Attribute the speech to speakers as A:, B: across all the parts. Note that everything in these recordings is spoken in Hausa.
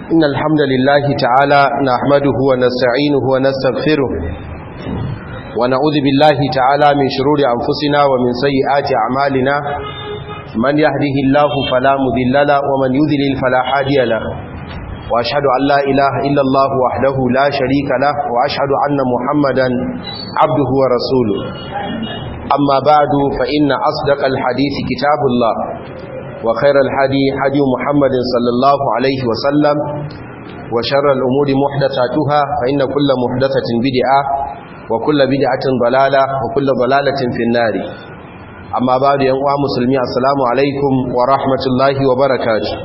A: إن الحمد لله تعالى نحمده ونستعينه ونستغفره ونعوذ بالله تعالى من شرور أنفسنا ومن سيئات أعمالنا من يهده الله فلا مذل له ومن يذلل فلا هادي له وأشهد أن لا إله إلا الله وحده لا شريك له وأشهد أن محمدا عبده ورسوله أما بعد فإن أصدق الحديث كتاب الله وخير الحدي حدي محمد صلى الله عليه وسلم وشر الأمور محدثاتها فإن كل محدثة بدعة وكل بدعة ضلالة وكل ضلالة في النار أما بعد ينقوى مسلمي السلام عليكم ورحمة الله وبركاته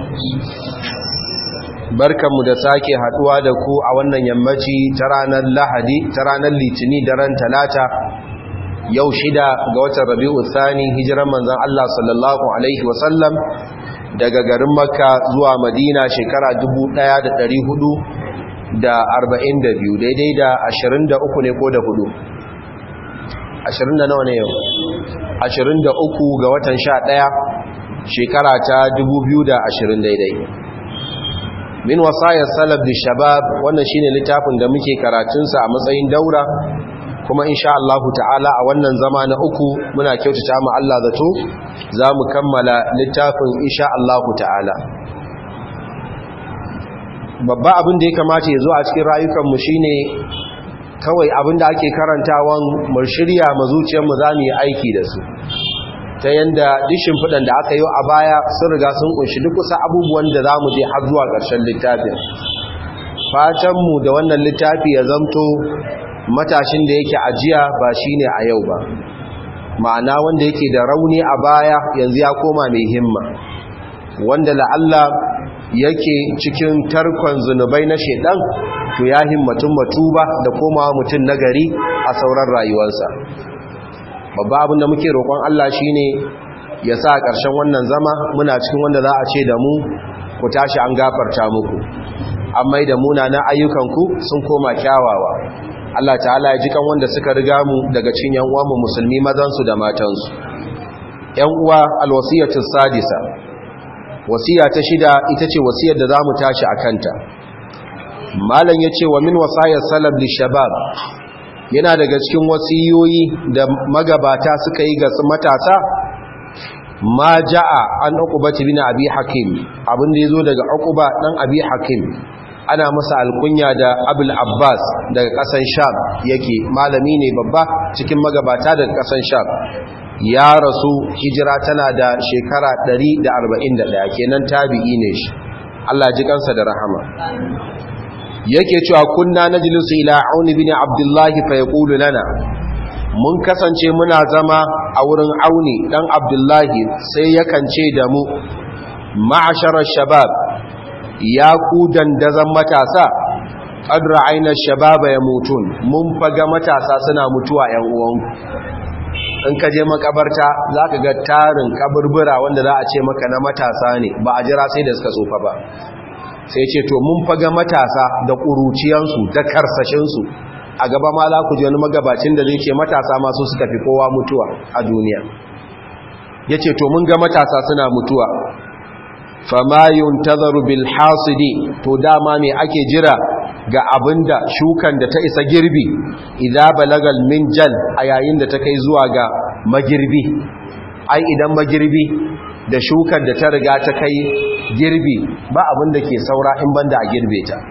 A: barkanmu da sake haduwa da ku a wannan yammaci ta ranar lahadi ta ranar litini daren talata yau shida ga watan rabi'u thani hijiran manzon Allah sallallahu alaihi wasallam daga garin makka zuwa madina shekara 1442 daidai da 23 ne ko da hudu 20 da nawa ne yau 23 ga watan 11 shekara ta 2020 daidai min wasayar salaf da shabab wannan shine littafin da muke karatunsa a matsayin daura kuma insha Allah ta'ala a wannan zama na uku muna kyautata mu Allah zato za mu kammala littafin insha Allah ta'ala babba abin da ya kamata ya zo a cikin rayukanmu shine kawai abin da ake karantawan mu shirya mu zuciyarmu za mu yi aiki da su ta yanda dishin fudan da aka yi a baya sun riga sun kunshi duk kusa abubuwan da za mu je har zuwa ƙarshen littafin fatanmu da wannan littafi ya zamto matashin da yake ajiya ba shine a yau ba ma'ana wanda yake da rauni a baya yanzu ya koma mai himma wanda la'alla yake cikin tarkon zunubai na shedan to ya himmatun matuba da komawa mutum nagari a sauran rayuwarsa babba abin da muke roƙon Allah shine ya sa ƙarshen wannan zama muna cikin wanda za a ce da mu ku tashi an gafarta muku an mai da munanan ayyukanku sun koma kyawawa Allah ta'ala ya ji kan wanda suka riga mu daga cikin yan uwanmu musulmi mazansu da matansu yan uwa alwasiyatu sadisa wasiya ta shida ita ce wasiyar da zamu tashi akanta malam yace wa min wasayar salaf lishabab yana daga cikin wasiyoyi da magabata suka yi ga matasa ma ja'a an uqbati bin abi hakim abin da yazo daga uqba dan abi hakim ana masa alkunya da abul abbas daga kasan sham yake malami ne babba cikin magabata daga kasan sham ya rasu hijira tana da shekara 141 kenan tabi'i ne shi Allah ji kansa da rahama yake cewa kunna najlisu ila auni bin abdullah fa yaqulu lana mun kasance muna zama a wurin auni dan abdullahi sai yakan ce da mu ma'asharar shabab ya ku dandazan matasa ƙadra ainihin shababa ya mutun mun faga matasa suna mutuwa ‘yan uwanku in ka je makabarta za ka ga tarin kaburbura wanda za a ce maka na matasa ne ba a jira sai da suka tsofa ba sai ce to mun faga matasa da ƙuruciyansu da karsashinsu a gaba ma za ku ji wani magabacin da zai ce matasa masu suka fi kowa mutuwa a duniya ya ce to mun ga matasa suna mutuwa fama yuntazaru bil hasidi to dama me ake jira ga abinda shukan da ta isa girbi idza balagal minjal a yayin da ta kai zuwa ga magirbi ai idan magirbi da shukan da ta riga ta kai girbi ba abinda ke saura in banda a girbe ta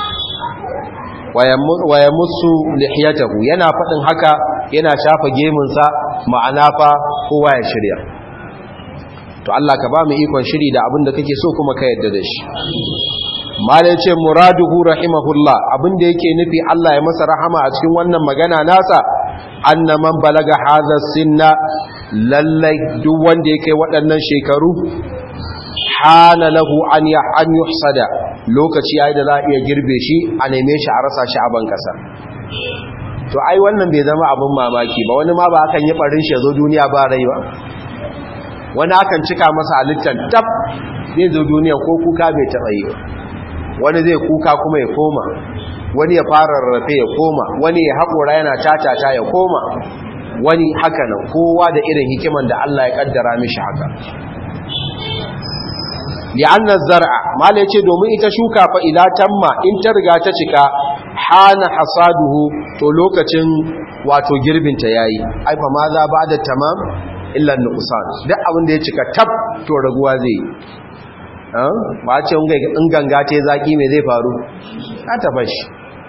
A: waya musu lihiyatahu yana faɗin haka yana shafa gemunsa ma'ana fa kowa ya shirya to Allah ka ba mu ikon shiri da abin da kake so kuma ka yadda da shi malai ce muraduhu rahimahullah abin da yake nufi Allah ya masa rahama a cikin wannan magana nasa anna man balaga hadha sinna lallai duk wanda yake waɗannan shekaru hana lahu an ya an yuhsada lokaci yayi da za a iya girbe shi a neme shi a rasa shi a ban kasa to ai wannan bai zama abin mamaki ba wani ma ba akan yi barin shi zo duniya ba rai ba wani akan cika masa halittar tab zai zo duniya ko kuka bai taɓa yi wani zai kuka kuma ya koma wani ya fara rarrafe ya koma wani ya haƙora yana tatata ya koma wani haka nan kowa da irin hikiman da Allah ya kaddara mishi haka li'anna zar'a mala yace domin ita shuka fa ila tamma in ta riga ta cika hana hasaduhu to lokacin wato girbin ta yayi ai fa ma za ba'da tamam illa nuqsan duk abin da ya cika tab to raguwa zai ba ce in ganga ta zaki me zai faru ka tafashi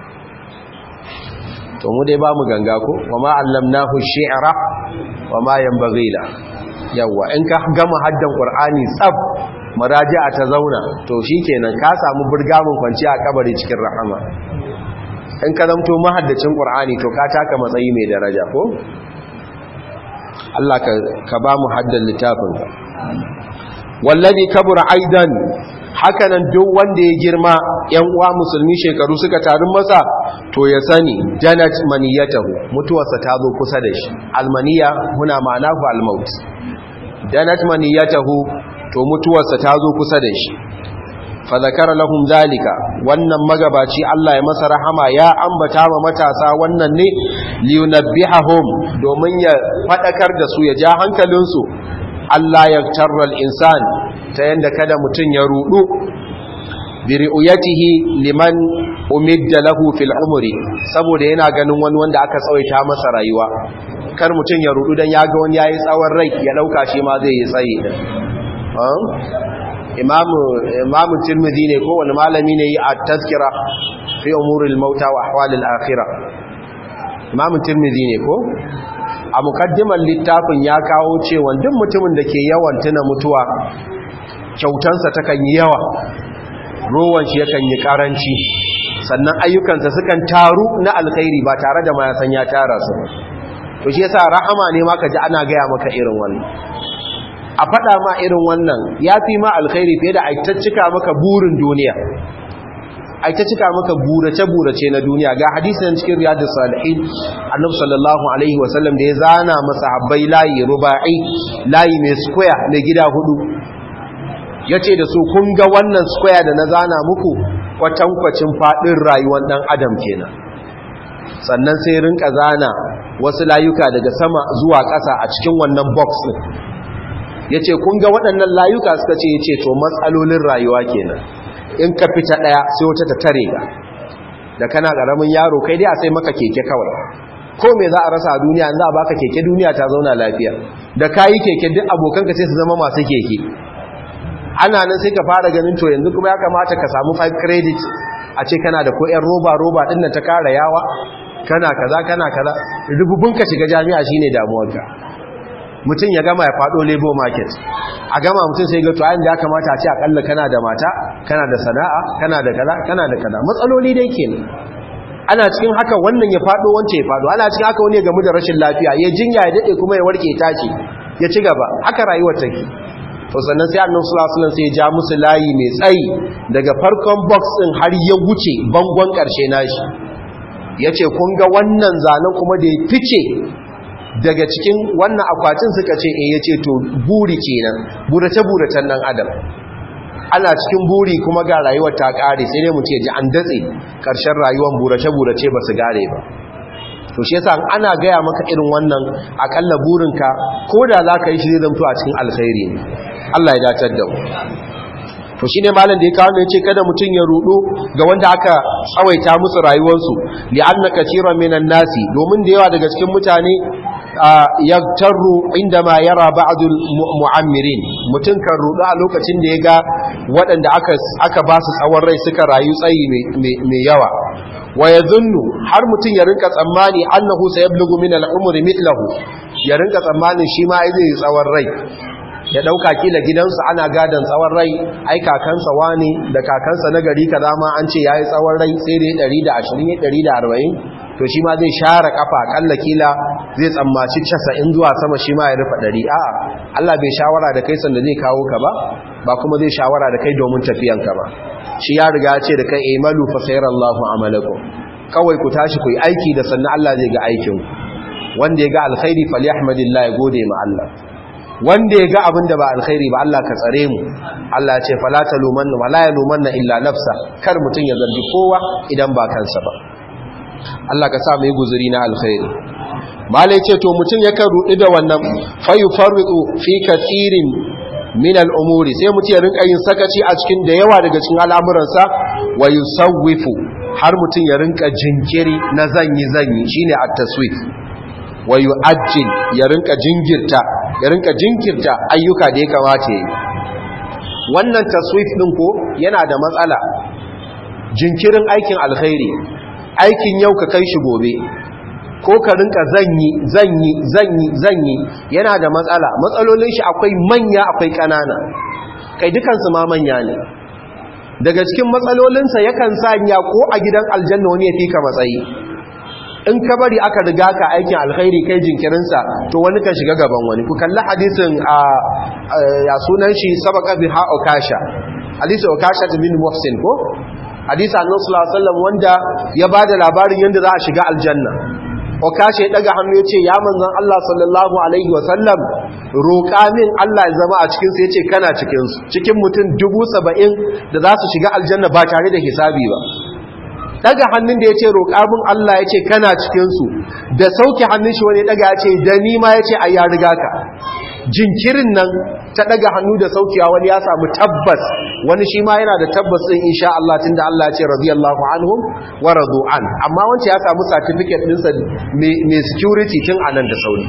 A: to mu dai ba mu ganga ko wa ma allamnahu shi'ra wa ma yanbaghi la yawa in ka gama haddan qur'ani tsaf maraji'a ta zauna to shikenan ka samu burgamin kwanci a kabari cikin rahama in ka zamto mahaddacin qur'ani to ka taka matsayi mai daraja ko Allah ka ba mu haddan littafin ka wallazi kabura aidan hakanan duk wanda ya girma yan uwa musulmi shekaru suka tarin masa to ya sani janat maniyatahu mutuwarsa ta zo kusa da shi almaniya huna ma'anahu almaut janat maniyatahu to mutuwarsa ta zo kusa da shi fa zakara lahum zalika wannan magabaci Allah ya masa rahama ya ambata wa matasa wannan ne liyunabbihahum domin ya fadakar da su ya ja hankalinsu Allah ya tarral insan ta yanda kada mutum ya rudu bi ri'uyatihi liman umidda lahu fil umri saboda yana ganin wani wanda aka tsawaita masa rayuwa kar mutum ya rudu dan yaga wani yayi tsawon rai ya dauka shi ma zai yi tsayi din imamu imamu tirmidhi ne ko wani malami ne yi at-tazkira fi umuril mauta wa ahwalil akhirah imamu tirmidhi ne ko a mukaddimar littafin ya kawo cewa duk mutumin da ke yawan tuna mutuwa kyautansa takan yi yawa rowan shi yakan yi karanci sannan ayyukansa sukan taru na alkhairi ba tare da ma ya san ya tara su to shi yasa rahama ne ma ji ana gaya maka irin wannan a faɗa ma irin wannan ya fi ma alkhairi fiye da aitaccika maka burin duniya ai ta cika maka burace-burace na duniya ga hadisin cikin riyadus salihin annabi sallallahu alaihi wasallam da ya zana masahabbai layi ruba'i layi mai square mai gida hudu yace da su kun ga wannan square da na zana muku kwatankwacin fadin rayuwar dan adam kenan sannan sai rinka zana wasu layuka daga sama zuwa ƙasa a cikin wannan box din yace kun ga waɗannan layuka suka ce yace to matsalolin rayuwa kenan in ka fita daya sai wata ta tare ga da kana karamin yaro kai dai a sai maka keke kawai ko me za a rasa a duniya in za a baka keke duniya ta zauna lafiya da kayi keke duk abokanka sai su zama masu keke ana nan sai ka fara ganin to yanzu kuma ya kamata ka samu 5 credit a ce kana da ko yan roba roba din nan ta kara yawa kana kaza kana kaza rububun ka shiga jami'a shine damuwarka mutum ya gama ya fado labor market a gama mutum sai ga to ayin da ya kamata a ce akalla kana da mata kana da sana'a kana da kaza kana da kaza matsaloli dai kenan ana cikin haka wannan ya fado wance ya fado ana cikin haka wani ya gamu da rashin lafiya ya jinya ya dade kuma ya warke tashi ya ci gaba haka rayuwar take to sannan sai annabi sallallahu alaihi wasallam sai ya ja musu layi mai tsayi daga farkon box din har ya wuce bangon karshe nashi yace kun ga wannan zanen kuma da ya fice daga cikin wannan akwatin suka ce eh yace to buri kenan burace buracen dan adam ana cikin buri kuma ga rayuwar ta kare sai dai mu ce ji an datse karshen rayuwar burace burace ba su gare ba to shi yasa ana gaya maka irin wannan akalla burinka ko da za ka yi shi zai zamto a cikin alkhairi ne Allah ya dacar da mu to shine malam da ya kawo ne ce kada mutum ya rudu ga wanda aka tsawaita musu rayuwarsu li'anna katiran minan nasi domin da yawa daga cikin mutane yaktaru indama yara ba'dul mu'ammirin mutum kan rudu a lokacin da ya ga waɗanda aka aka ba su tsawon rai suka rayu tsayi mai yawa wa yadhunnu har mutum ya rinka tsammani annahu sayablughu min al-umri mithlahu ya rinka tsammanin shi ma zai tsawon rai ya dauka kila gidansu ana gadan tsawon rai ai kakansa wani da kakansa na gari kaza ma an ce yayi tsawon rai sai dai 120 140 to shi ma zai share kafa akalla kila zai tsammaci 90 zuwa sama shi ma ya rufa 100 a'a Allah bai shawara da kai sanda zai kawo ka ba ba kuma zai shawara da kai domin tafiyan ka ba shi ya riga ya ce da kai imalu fa sayarallahu amalakum kawai ku tashi ku yi aiki da sannan Allah zai ga aikin wanda ya ga alkhairi falyahmadillah ya gode ma Allah wanda ya ga abin da ba alkhairi ba Allah ka tsare mu Allah ce fala talumanna wala yalumanna illa nafsa kar mutun ya zargi kowa idan ba kansa ba Allah ka sa mu yi guzuri na alkhairi malai ce to mutun yakan rudi da wannan fayufarriqu fi kathirin min al'umuri sai mutum ya rinka yin sakaci a cikin da yawa daga cikin al'amuransa wa yusawwifu har mutum ya rinka jinkiri na zanyi zanyi shine at-taswif wa yu'ajjil ya rinka jinkirta ya rinka jinkirta ayyuka da ya kamata yi wannan taswif din ko yana da matsala jinkirin aikin alkhairi aikin yau ka kai shi gobe ko ka rinka zanyi zanyi zanyi zanyi yana da matsala matsalolin shi akwai manya akwai kanana kai dukansu ma manya ne daga cikin matsalolinsa yakan sanya ko a gidan aljanna wani ya fi ka matsayi in ka bari aka riga ka aikin alkhairi kai jinkirinsa to wani kan shiga gaban wani ku kalli hadisin a ya sunan shi sabaka bi ha okasha hadisi okasha bin muhsin ko hadisi annabi sallallahu alaihi wasallam wanda ya bada labarin yanda za a shiga aljanna okasha ya daga hannu yace ya manzon Allah sallallahu alaihi wasallam roƙa min Allah ya zama a cikin sa yace kana cikin su cikin mutum 70 da za su shiga aljanna ba tare da hisabi ba daga hannun da ya ce roƙamun Allah ya ce kana cikinsu da sauke hannun shi wani daga ya ce da nima ya ce a ya riga ka jinkirin nan ta daga hannu da saukewa wani ya samu tabbas wani shi ma yana da tabbas ɗin insha Allah tun da Allah ya ce radiyallahu anhum wa radu an amma wancan ya samu certificate ɗinsa mai security tun a nan da sauri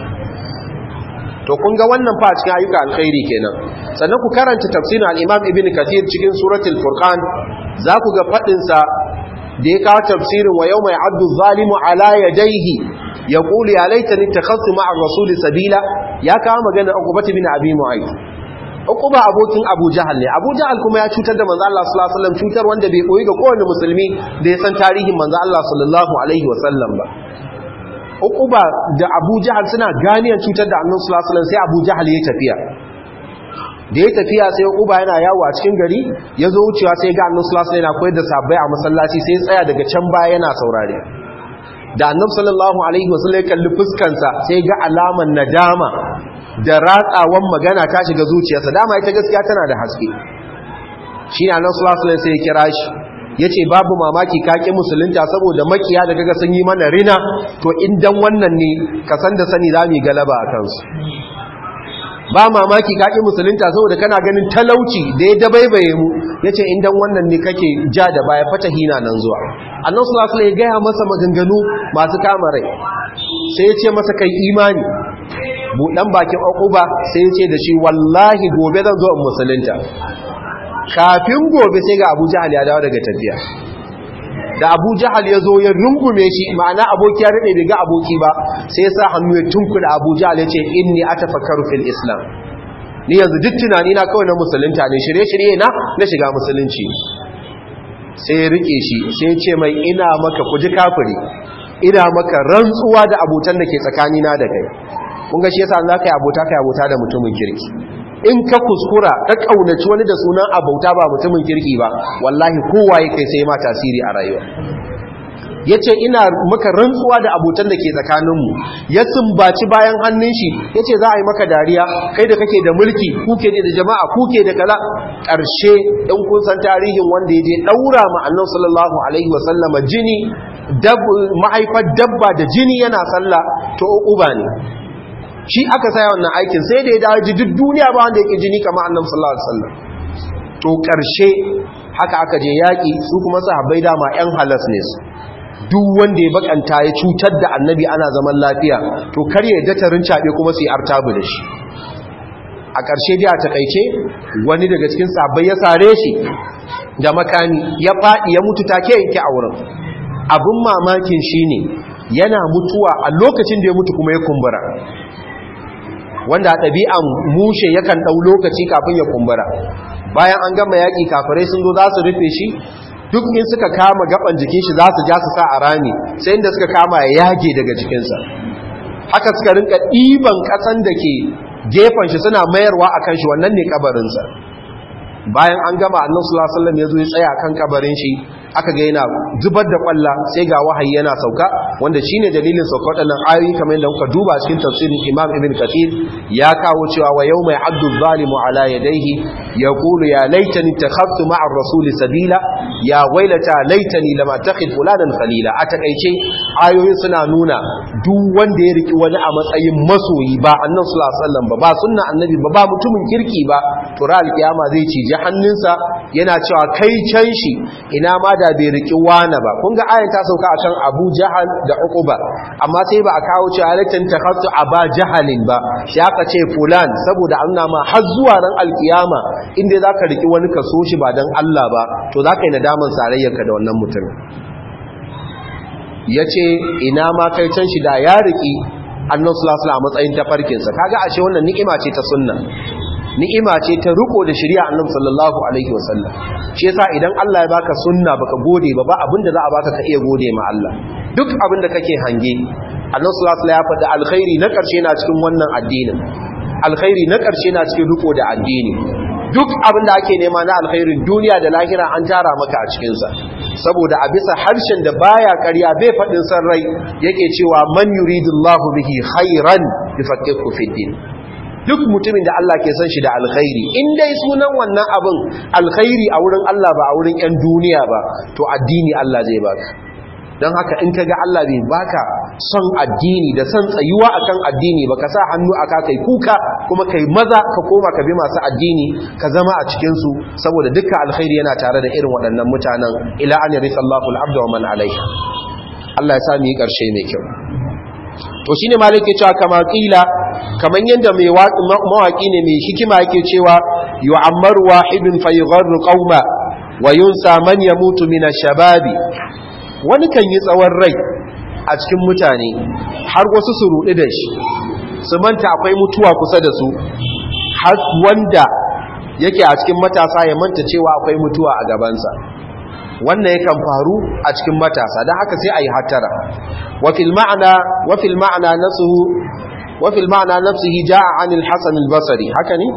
A: to kun ga wannan fa cikin ayyuka alkhairi kenan sannan ku karanta tafsirin al-Imam Ibn Kathir cikin suratul Furqan za ku ga fadin sa da ya kawo tafsirin wa yawma ya'addu zalimu ala yadayhi yaqulu ya laitani takhassu ma'a ar-rasul sabila ya kawo magana Uqbah bin Abi Mu'ayth Uqba abokin Abu Jahal ne Abu Jahal kuma ya cutar da manzo Allah sallallahu alaihi wasallam cutar wanda bai koyi ga kowane musulmi da ya san tarihin manzo Allah sallallahu alaihi wasallam ba Uquba da Abu Jahal suna ganiyar cutar da Annabi sallallahu alaihi wasallam sai Abu Jahal ya tafiya da ya tafiya sai Uquba yana yawo a cikin gari ya zo wucewa sai ga Annabi sallallahu alaihi wasallam yana koyar da sabbai a masallaci sai tsaya daga can baya yana saurare da Annabi sallallahu alaihi wasallam ya kalli fuskansa sai ga alaman nadama da ratsawan magana ta shiga zuciyarsa dama ita gaskiya tana da haske shi ne Annabi sallallahu alaihi wasallam sai ya kira shi ya ce babu mamaki kaƙi musulunta saboda makiya da kaga sun yi mana rina to indan wannan ne ka san da sani za mu yi galaba a kansu ba mamaki kaƙi musulunta saboda kana ganin talauci da ya dabaibaye mu ya ce indan wannan ne kake ja da baya fata hina nan zuwa annan sulasu ya gaya masa maganganu masu kama rai sai ya ce masa kai imani buɗan bakin ba sai ya ce da shi wallahi gobe zan zo in musulunta kafin gobe sai ga abu jahal ya dawo daga tafiya da abu jahal ya zo ya rungume shi ma'ana aboki ya daɗe bai ga aboki ba sai ya sa hannu ya tunkuda abu jahal ya ce inni atafakkaru fil islam ni yanzu duk tunani na kawai na musulunta ne shirye-shirye na na shiga musulunci sai ya rike shi sai ya ce mai ina maka kuji kafiri ina maka rantsuwa da abotan da ke tsakanina da kai kun ga shi yasa za ka yi abota ka yi abota da mutumin kirki in ka kuskura ka kaunaci wani da sunan abauta ba mutumin kirki ba wallahi kowa ya kai sai ma tasiri a rayuwa ya ce ina maka rantsuwa da abotan da ke tsakaninmu ya sumbaci bayan hannun shi ya ce za a yi maka dariya kai da kake da mulki kuke da jama'a kuke da kaza ƙarshe in kun san tarihin wanda ya je ɗaura ma'annan sallallahu alaihi wasallama jini mahaifar dabba da jini yana sallah to uba ne shi aka saya wannan aikin sai da ya dawo duk duniya ba wanda yake jini kamar annabi sallallahu alaihi wasallam to karshe haka aka je yaki su kuma sahabbai dama yan halas ne su duk wanda ya bakanta ya cutar da annabi ana zaman lafiya to kar ya datarin cabe kuma su yi artabu da shi a ƙarshe dai a takaice wani daga cikin sahabbai ya sare shi da makami ya faɗi ya mutu take yake a wurin abin mamakin shine yana mutuwa a lokacin da ya mutu kuma ya kumbura wanda a ɗabi'an mushe yakan ɗau lokaci kafin ya kumbura bayan an gama yaƙi kafirai sun zo za su rufe shi duk in suka kama gaban jikin shi za su ja su sa a rami sai inda suka kama ya yage daga jikinsa haka suka rinka ɗiban ƙasan da ke gefen shi suna mayarwa a kan shi wannan ne kabarinsa bayan an gama annan sulasallam ya zo ya tsaya kan kabarin shi aka ga yana zubar da kwalla sai ga wahayi yana sauka wanda shine dalilin sauka waɗannan ayoyi kamar yadda muka duba cikin tafsirin Imam Ibn Kathir ya kawo cewa wa yawma ya'addu adh-dhalimu ala yadayhi yaqulu ya laitani takhaftu ma'a ar-rasuli sabila ya wailata laitani lam attakhid fulanan khalila a takeice ayoyin suna nuna duk wanda ya riki wani a matsayin masoyi ba annabi sallallahu alaihi wasallam ba ba sunna annabi ba ba mutumin kirki ba to ra alkiyama zai cije hannunsa yana cewa kai can shi ina ma da bai riki wani ba kun ga ayan ta sauka akan Abu Jahal da Uqba amma sai ba a kawo cewa latin takhattu aba jahalin ba sai aka ce fulan saboda an ma har zuwa ran alkiyama inda zaka riki wani ka so shi ba dan Allah ba to zaka yi nadaman sarayyarka da wannan mutum yace ina ma kai can shi da ya riki annabi sallallahu alaihi wasallam a matsayin tafarkinsa kaga ashe wannan ni'ima ce ta sunna ni'ima ce ta riko da shari'a annabi sallallahu alaihi wasallam shi yasa idan Allah ya baka sunna baka gode ba ba abinda za a baka ka iya gode ma Allah duk abinda kake hange annabi sallallahu alaihi wasallam ya faɗi alkhairi na ƙarshe na cikin wannan addinin alkhairi na ƙarshe na cikin riko da addini duk abinda ake nema na alkhairin duniya da lahira an tara maka a cikinsa saboda a bisa harshen da baya ƙarya bai faɗin san rai yake cewa man yuridullahu bihi khairan yufaqihu fid din duk mutumin da Allah ke son shi da alkhairi in dai sunan wannan abin alkhairi a wurin Allah ba a wurin 'yan duniya ba to addini Allah zai baka don haka in kaga Allah bai baka son addini da son tsayuwa akan addini ba ka sa hannu aka kai kuka kuma kai maza ka koma ka bi masu addini ka zama a cikin su saboda dukkan alkhairi yana tare da irin waɗannan mutanen ila an yarisa Allahu al-abda wa man alayhi Allah ya sa mu yi ƙarshe mai kyau to shine malike cewa kama kila kaman yanda mai mawaki ne mai hikima yake cewa yu'ammaru wahidun fayugharru qauma wa yunsa man yamutu min ash-shababi wani kan yi tsawon rai a cikin mutane har wasu su rudi da shi su manta akwai mutuwa kusa da su har wanda yake a cikin matasa ya manta cewa akwai mutuwa a gabansa wannan yakan faru a cikin matasa don haka sai a yi hattara wafil ma'ana wafil ma'ana nafsuhu wafil ma'ana nafsihi ja'a anil hasan al-basri haka ne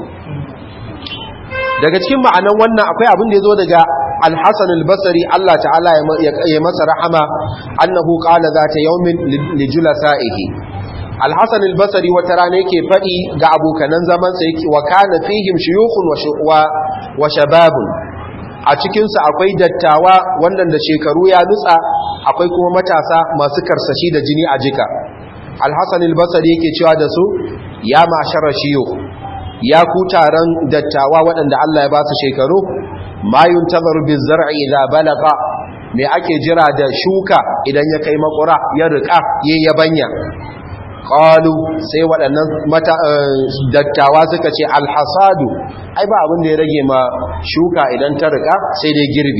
A: daga cikin ma'anan wannan akwai abin da yazo daga al-hasan al-basri Allah ta'ala ya masa rahama annahu qala zata yawmin li julasa'ihi al-hasan al-basri wata rana yake fadi ga abokanan zaman sa yake wa kana fihim shuyukhun wa shababun a cikinsu akwai dattawa wannan da shekaru ya nutsa akwai kuma matasa masu karsashi da jini a jika alhassan albasari yake cewa da su ya mashara shiyo ya ku taron dattawa waɗanda Allah ya ba su shekaru mayun tazaru bin zar'i idza balaga me ake jira da shuka idan ya kai makura ya rika ya yabanya qalu sai waɗannan mata dattawa suka ce alhasadu ai ba abin da ya rage ma shuka idan ta rika sai dai girbi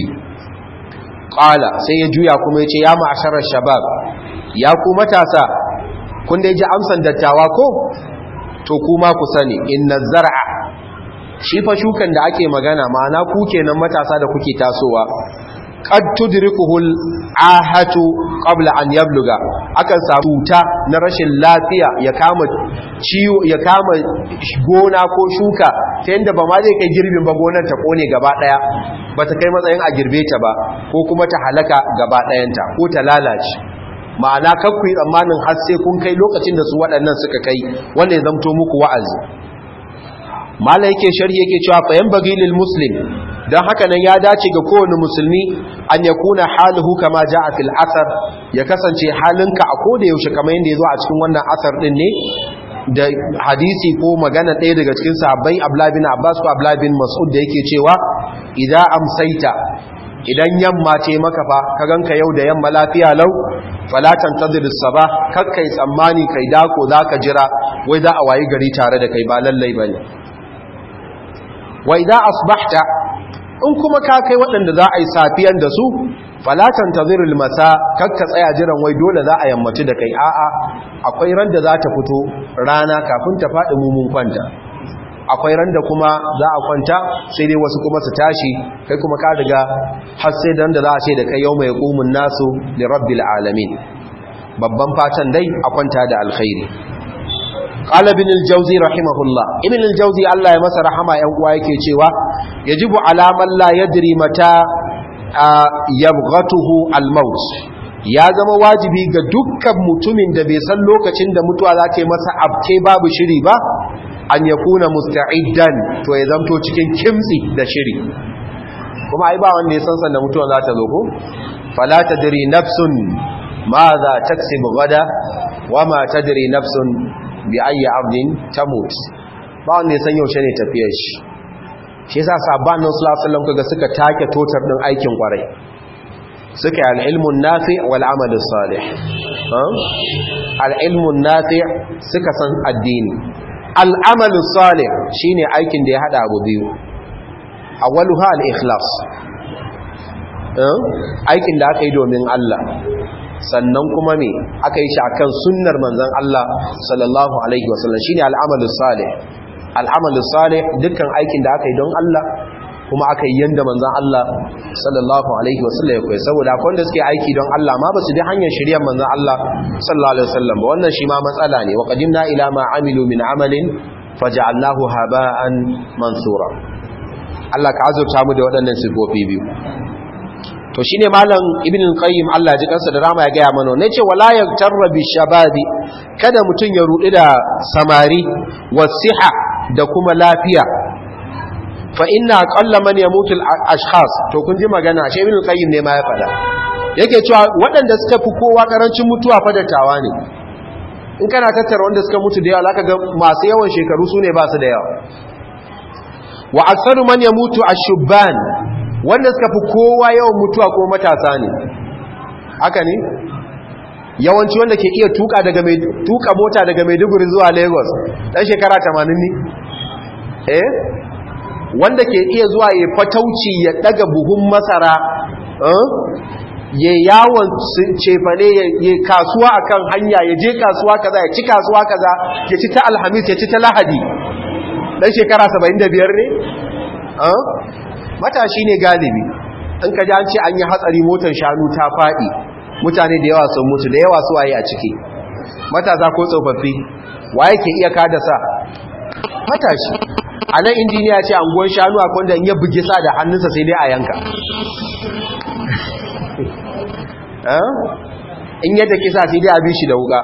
A: qala sai ya juya kuma ya ce ya ma'asharar shabab ya ku matasa kun dai ji amsan dattawa ko to kuma ku sani inna zar'a shi fa shukan da ake magana ma'ana ku kenan matasa da kuke tasowa qad tudrikuhul ahatu qabla an yabluga akan samu ta na rashin lafiya ya kama ciwo ya kama gona ko shuka ta yanda ba ma zai kai girbin ba gonar ta kone gaba daya bata kai matsayin a girbe ta ba ko kuma ta halaka gaba dayanta ko ta lalace ma'ana kakku yi tsammanin har sai kun kai lokacin da su waɗannan suka kai wanda ya zamto muku wa'azi mala yake sharhi yake cewa fayan bagilil muslim don haka nan ya dace ga kowane musulmi an ya kuna haluhu kama ja a fil asar ya kasance halinka a koda yaushe kamar yadda ya zo a cikin wannan asar din ne da hadisi ko magana ɗaya daga cikin sahabbai ablabin abbas ko ablabin mas'ud da yake cewa idan amsaita idan yamma ce maka fa ka ganka yau da yamma lafiya lau falatan tadris saba kakkai tsammani kai dako zaka jira wai za a wayi gari tare da kai ba lallai bane wa idan asbahta in kuma ka kai waɗanda za a yi safiyan da su falatan tazirul masa kakka tsaya jiran wai dole za a yammaci da kai a'a akwai ran da za ta fito rana kafin ta faɗi mumun kwanta akwai ran da kuma za a kwanta sai dai wasu kuma su tashi kai kuma ka riga har sai dan da za a ce da kai yau mai qumun nasu li rabbil alamin babban fatan dai a kwanta da alkhairi qala ibn al-jawzi rahimahullah ibn al-jawzi Allah ya masa rahama yan uwa yake cewa yajibu ala man la yadri mata yabghatuhu al-maut ya zama wajibi ga dukkan mutumin da bai san lokacin da mutuwa za ta yi masa abke babu shiri ba an ya kuna musta'iddan to ya zamto cikin kimtsi da shiri kuma ai ba wanda ya san sanda mutuwa za ta zo ko fala tadri nafsun ma za taksibu gada wa ma tadri nafsun bi ayyi ardin tamut ba wanda ya san yaushe ne tafiyar shi shi yasa sabban nan sallallahu alaihi wasallam kaga suka take totar din aikin kwarai suka yi al'ilmun nafi wal'amalin salih al'ilmun nafi suka san addini al'amalin salih shi ne aikin da ya haɗa abu biyu a waluha al'ikhlas aikin da aka yi domin Allah sannan kuma me aka yi shi a kan sunnar manzan Allah sallallahu Alaihi wasallam shi ne al'amalin salih al'amalin salih dukkan aikin da aka yi don Allah kuma aka yi yanda manzan Allah sallallahu alaihi wasallam ya koyi saboda akwai wanda suke aiki don Allah ma ba su bi hanyar shirya manzan Allah sallallahu alaihi wasallam ba wannan shi ma matsala ne wa qadimna ila ma amilu min amalin faj'alnahu haba'an mansura Allah ka azurta mu da waɗannan sifofi biyu to shine malam ibn qayyim Allah ya ji kansa da rama ya gaya mana ne ce wala yaktarra bi shababi kada mutun ya rudi da samari wasiha da kuma lafiya fa inna aqalla man yamutu al-ashkhas to kun ji magana shi ibn qayyim ne ma ya fada yake cewa waɗanda suka fi kowa karancin mutuwa fa dattawa ne in kana tattara wanda suka mutu da yawa zaka ga masu yawan shekaru su ne ba su da yawa wa aktsaru man yamutu ash-shubban wanda suka fi kowa yawan mutuwa ko matasa ne haka ne yawanci wanda ke iya tuka daga mai tuka mota daga Maiduguri zuwa Lagos dan shekara 80 ne eh wanda ke iya zuwa ya fatauci ya daga buhun masara ya yawon cefane ya kasuwa akan hanya ya je kasuwa kaza ya ci kasuwa kaza ya ci ta alhamis ya ci ta lahadi dan shekara 75 ne matashi ne galibi in ka ji an ce an yi hatsari motar shanu ta faɗi mutane da yawa sun mutu da yawa su waye a ciki matasa ko tsofaffi waye ke iya kada sa matashi a nan injiniya ce anguwan shanu a kwanda in ya bugi sa da hannunsa sai dai a yanka in yadda kisa sai dai a bi shi da wuka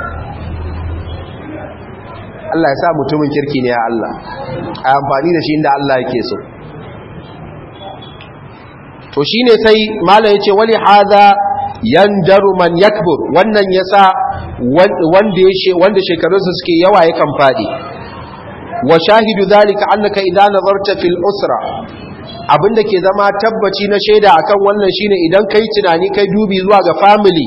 A: Allah ya sa mutumin kirki ne ya Allah a amfani da shi inda Allah yake so to shi ne sai mala ya ce wali haza yandaru man yakbur wannan ya sa wanda shekarunsa suke yawa yakan faɗi wa shahidu zalika annaka idan nazarta fil usra abinda ke zama tabbaci na shaida akan wannan shine idan kai tunani kai dubi zuwa ga family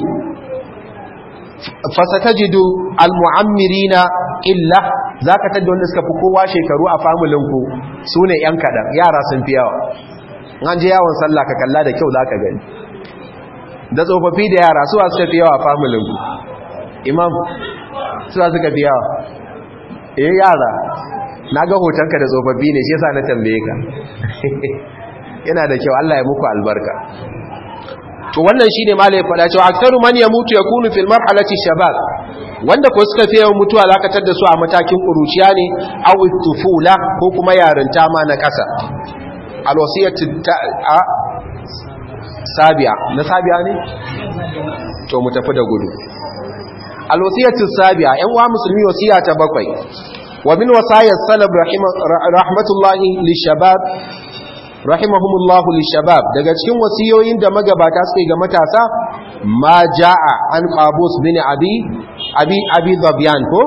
A: fasatajidu almu'ammirina illa zaka tada wanda suka fi kowa shekaru a familin ku sune yan kadan yara sun fi yawa an je yawon sallah ka kalla da kyau zaka gani da tsofaffi da yara suwa suka fi yawa a familin ku imam suwa suka fi yawa eh yara na ga hotonka da tsofaffi ne shi yasa na tambaye ka yana da kyau Allah ya muku albarka to wannan shine malai fada cewa aktaru man yamutu yakunu fil marhalati shabab wanda ko suka fi yawan mutuwa zakatar da su a matakin kuruciya ne aw tufula ko kuma yarinta ma na kasa alwasiyatu a sabiya na sabiya ne to mu tafi da gudu alwasiyatu sabiya yan uwa musulmi wasiya ta bakwai ومن وصايا السلف رحمة الله للشباب رحمهم الله للشباب daga cikin wasiyoyin da magabata suke ga matasa ma jaa an qabus bin abi abi abi zabyan ko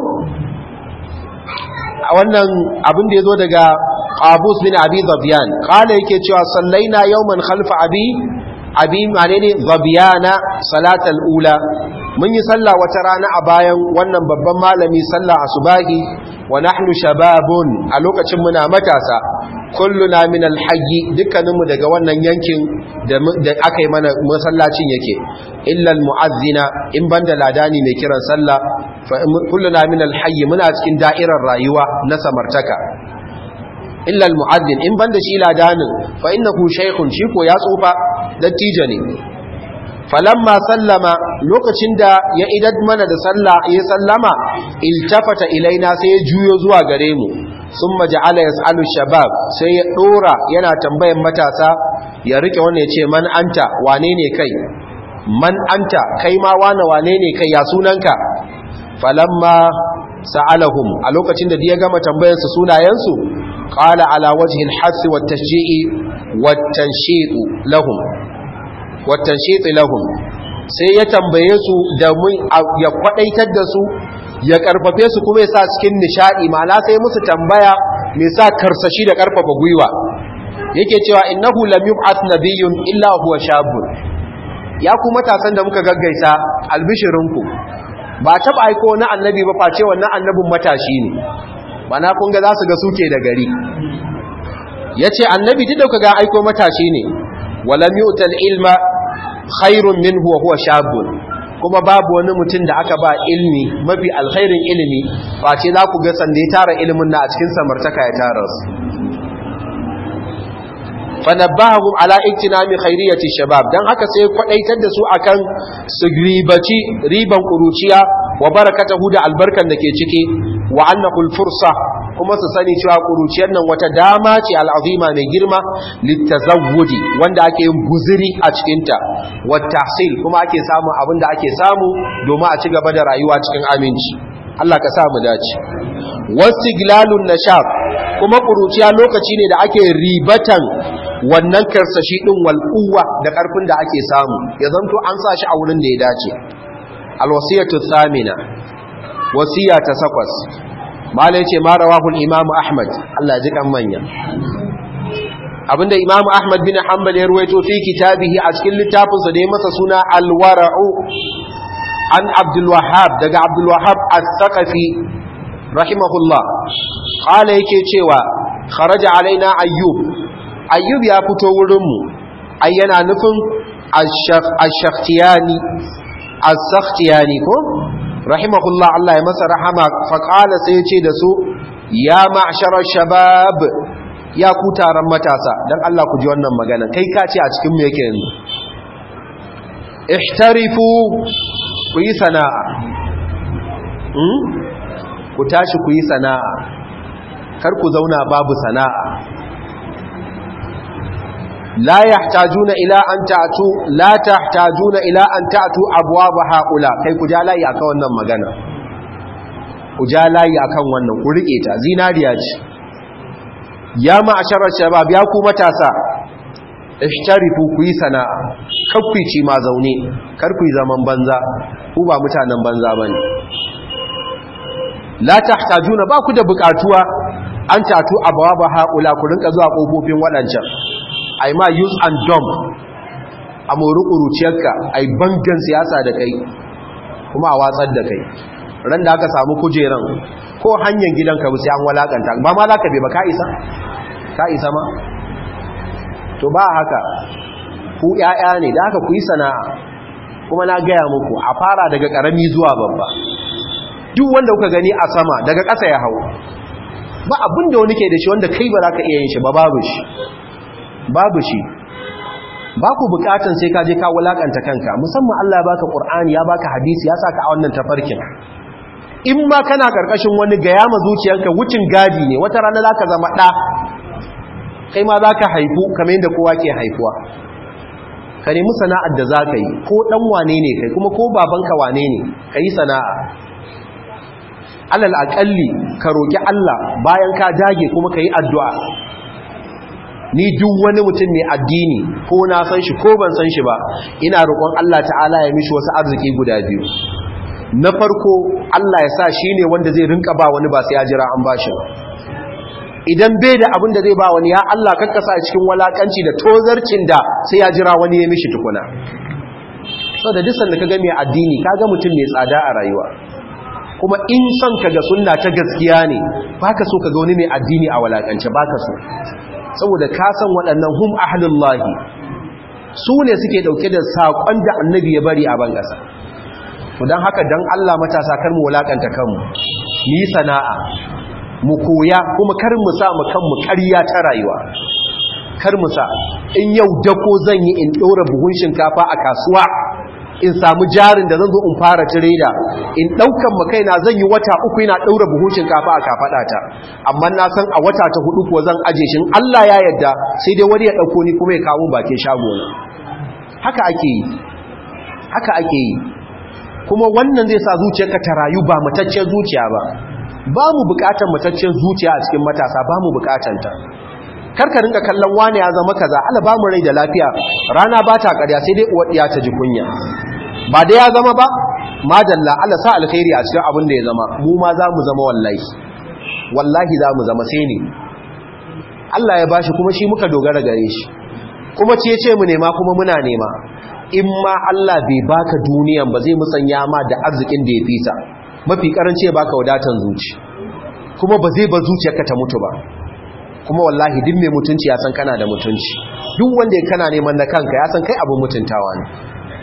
A: wannan abin da yazo daga qabus bin abi zabyan kala yake cewa sallaina yawman khalfa abi abi manene zabyana salatal ula mun yi sallah wata rana a bayan wannan babban malami sallah asubahi wa nahnu shababun a lokacin muna matasa kulluna min alhayy dukkaninmu daga wannan yankin da aka yi mana masallacin yake illa almu'azzina in banda ladani mai kiran sallah fa kulluna min alhayy muna cikin da'irar rayuwa na samartaka illa almu'azzin in banda shi ladanin fa innahu shaykhun shi ko ya tsufa dattijo ne falamma sallama lokacin da ya idad mana da sallah ya sallama iltafata ilaina sai ya juyo zuwa gare mu sun maja'ala ya sa'alu shabab sai ya ɗora yana tambayan matasa ya rike wannan ya ce man anta wane ne kai man anta kai ma wane wane ne kai ya sunanka falamma sa'alahum a lokacin da ya gama tambayarsu sunayensu qala ala wajhi al-hass wa at-tashji'i wa at-tanshiq lahum wa at-tanshiq lahum sai ya tambaye su da mun ya kwadaitar da su ya karfafe su kuma ya sa cikin nishadi ma'ana sai musu tambaya me sa karsashi da karfafa gwiwa yake cewa innahu lam yub'ath nabiyyun illa huwa shabun ya ku matasan da muka gaggaisa albishirinku ba taɓa aiko na annabi ba face wannan annabin matashi ne mana kun ga za su ga suke da gari ya ce annabi duk da ga aiko matashi ne walam yu'tal ilma khairun minhu wa huwa shabun kuma babu wani mutum da aka ba ilmi mafi alkhairin ilimi face za ku ga sanda ya tara ilimin na a cikin samartaka ya tara su fanabbahum ala iktinami khairiyati shabab dan haka sai kwadaitar da su akan su ribaci riban kuruciya wa barakatahu da albarkan da ke ciki wa annahu fursa kuma su sani cewa kuruciyar nan wata dama ce al'azima mai girma litazawwudi wanda ake yin guzuri a cikin ta wa tahsil kuma ake samu abin da ake samu domin a ci gaba da rayuwa cikin aminci Allah ka sa mu dace wastiglalun nashab kuma kuruciya lokaci ne da ake ribatan wannan karsashi din walquwa da karfin da ake samu ya zanto an sa shi a wurin da ya dace alwasiyatu thamina wasiya ta sakwas malai ce ma rawahul imam ahmad Allah ji kan manya abinda imam ahmad bin hanbal ya ruwaito fi kitabihi a cikin littafinsa da ya masa suna alwara'u an abdul wahhab daga abdul wahhab as-saqafi rahimahullah qala yake cewa kharaja alaina ayyub ayyub ya fito wurinmu ai yana nufin ash-shakhtiyani as-sakhtiyani ko rahimahullah Allah ya masa rahama fa qala sai ya ce da su ya ma'shara shabab ya ku taron matasa dan Allah ku ji wannan magana kai ka ce a cikin mu yake yanzu ihtarifu ku yi sana'a ku tashi ku yi sana'a kar ku zauna babu sana'a la yahtajuna ila an ta'tu la tahtajuna ila an ta'tu abwaab haula kai ku ja layi akan wannan magana ku ja layi akan wannan ku rike ta zinariya ce ya ma'asharar shabab ya ku matasa ishtarifu ku yi sana'a kar ku ci ma zaune kar ku yi zaman banza ku ba mutanen banza bane la tahtajuna ba ku da bukatuwa an tatu abwaba haula ku rinka zuwa kofofin wadancan ai ma use and dump a mori kuruciyarka ai bangan siyasa da kai kuma a watsar da kai ran da aka samu kujeran ko hanyar gidanka ba sai an walakanta ba ma zaka bai ba ka isa ka isa ma to ba haka ku ƴaƴa ne da haka ku yi sana'a kuma na gaya muku a fara daga karami zuwa babba duk wanda kuka gani a sama daga ƙasa ya hau ba abin da wani ke da shi wanda kai ba za ka iya yin shi ba babu shi babu shi ba ku bukatan sai ka je ka wulakanta kanka musamman Allah ya baka Qur'ani ya baka hadisi ya saka a wannan tafarkin in ma kana karkashin wani gaya ma zuciyarka wucin gadi ne wata rana zaka zama da kai ma zaka haifu kamar yadda kowa ke haifuwa ka nemi sana'ar da zaka yi ko dan wane ne kai kuma ko babanka wane ne kai sana'a alal aƙalli ka roƙi Allah bayan ka dage kuma ka yi addu'a ni duk wani mutum mai addini ko na san shi ko ban san shi ba ina roƙon Allah ta'ala ya mishi wasu arziki guda biyu na farko Allah ya sa shi ne wanda zai rinka ba wani ba sai ya jira an ba shi idan bai da abin da zai ba wani ya Allah kakkasa a cikin walakanci da tozarcin da sai ya jira wani ya mishi tukuna sau da disan da ka ga mai addini ka ga mutum mai tsada a rayuwa kuma in son ka ga sunna ta gaskiya ne baka so ka ga wani mai addini a walakance baka so saboda ka san waɗannan hum ahlullahi su ne suke ɗauke da saƙon da annabi ya bari a ban ƙasa to don haka don Allah matasa kar mu walakanta kanmu mu yi sana'a mu koya kuma kar mu sa mu kanmu ƙarya ta rayuwa kar mu sa in yau dako zan yi in ɗora buhun shinkafa a kasuwa in samu jarin da zan zo in fara tireda in daukan ma kaina zan yi wata uku ina daura buhun shinkafa a kafada ta amma na san a wata ta hudu kuwa zan aje shi Allah ya yarda sai dai wani ya dauko ni kuma ya kawo bakin shago na haka ake yi haka ake yi kuma wannan zai sa zuciyarka ta rayu ba mataccen zuciya ba ba mu bukatar mataccen zuciya a cikin matasa ba mu bukatanta karka ringa kallon wani ya zama kaza Allah ba mu rai da lafiya rana ba ta ƙarya sai dai uwar ɗiya ta ji kunya ba da ya zama ba madalla Allah sa alkhairi a cikin abin da ya zama mu ma za mu zama wallahi wallahi za mu zama sai ne Allah ya bashi kuma shi muka dogara gare shi kuma ce ce mu nema kuma muna nema in ma Allah bai baka duniyan ba zai musanya ma da arzikin da ya fisa mafi karanci ya baka wadatan zuci kuma ba zai ba zuciyarka ta mutu ba kuma wallahi duk mai mutunci ya san kana da mutunci duk wanda ya kana neman na kanka ya san kai abin mutuntawa ne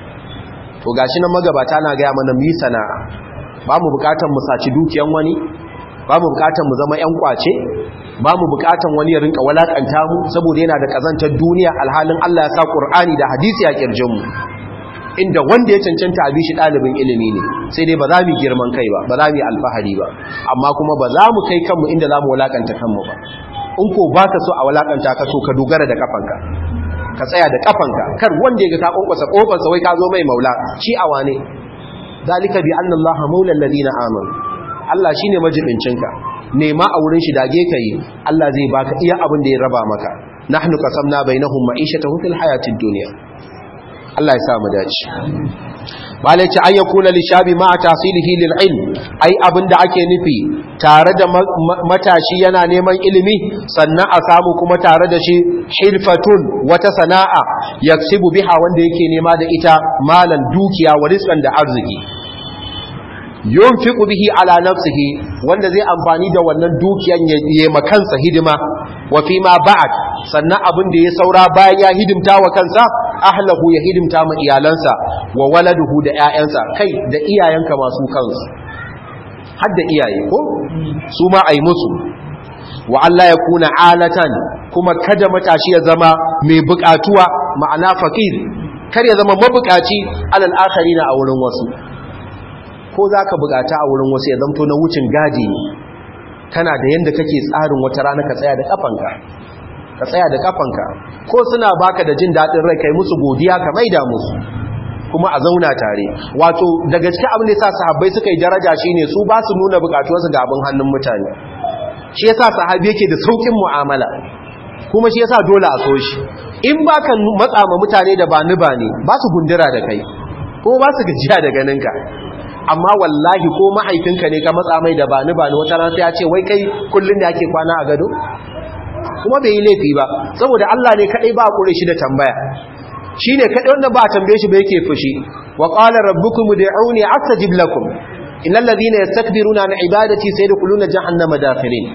A: to gashi nan magabata na gaya mana mu sana'a ba mu bukatar mu saci dukiyan wani ba mu bukatar mu zama yan kwace ba mu bukatar wani ya rinka walakanta mu saboda yana da kazantar duniya alhalin Allah ya sa Qur'ani da hadisi a kirjin mu inda wanda ya cancanta a bishi ɗalibin ilimi ne sai dai ba za mu girman kai ba ba za mu yi alfahari ba amma kuma ba za mu kai kanmu inda za mu walakanta kanmu ba in ko ba ka so a walakanta ka so ka dogara da kafanka ka tsaya da kafanka kar wanda ya ga ka kwankwasa kofarsa wai ka zo mai maula shi a wane zalika bi anna allaha maula alladhina amanu Allah shine majibincinka nema a wurin shi dage ka yi Allah zai baka iya abin da ya raba maka nahnu qasamna bainahum ma'ishatahum fil hayatid dunya Allah ya sa mu dace malai ce an yakuna lishabi ma tasilihi lil ilm ai abinda ake nufi tare da matashi yana neman ilimi sannan a samu kuma tare da shi hilfatun wata sana'a yaksibu biha wanda yake nema da ita malan dukiya wa rizqan da arziki yunfiqu bihi ala nafsihi wanda zai amfani da wannan dukiyan ya makansa hidima wa fi ma ba'd sannan abin da ya saura bayan ya hidimta wa kansa ahlahu ya hidimta ma iyalansa wa waladuhu da ƴaƴansa kai da iyayenka masu kansu har da iyaye ko su ma ai musu wa Allah ya kuna alatan kuma kada matashi ya zama mai bukatuwa ma'ana faqir kar ya zama mabukaci alal akharina a wurin wasu ko zaka bukata a wurin wasu ya zamto na wucin gadi ne kana da yanda kake tsarin wata rana ka tsaya da kafanka ka tsaya da kafanka ko suna baka da jin daɗin rai kai musu godiya ka maida musu kuma a zauna tare wato daga cikin abin da yasa sahabbai suka yi daraja shine su ba su nuna bukatuwarsu ga abin hannun mutane shi yasa sahabi yake da saukin mu'amala kuma shi yasa dole a so shi in baka matsa ma mutane da ba ni ba ne ba su gundura da kai ko ba su gajiya da ganinka amma wallahi ko mahaifinka ne ka matsa mai da ba ni ba ni wata rana sai ya ce wai kai kullun da ake kwana a gado kuma bai yi laifi ba saboda Allah ne kadai ba kure shi da tambaya shine kadai wanda ba tambaye shi ba yake fushi wa qala rabbukum ud'uni astajib lakum innal ladhina yastakbiruna an ibadati sayadkhuluna jahannama dakhirin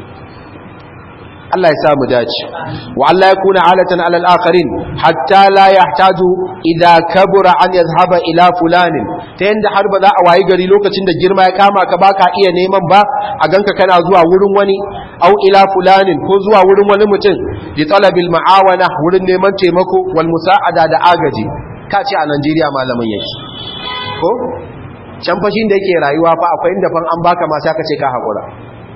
A: Allah ya samu dace wa Allah ya kuna alatan alal akharin hatta la yahtaju idha kabura an yadhhaba ila fulanin ta yanda har ba za a wayi gari lokacin da girma ya kama ka baka iya neman ba a ganka kana zuwa wurin wani au ila fulanin ko zuwa wurin wani mutum li talabil ma'awana wurin neman taimako wal musa'ada da agaji ka ce a Najeriya malamin yake ko can fashin da yake rayuwa fa akwai inda fan an baka ma sai ka ce ka hakura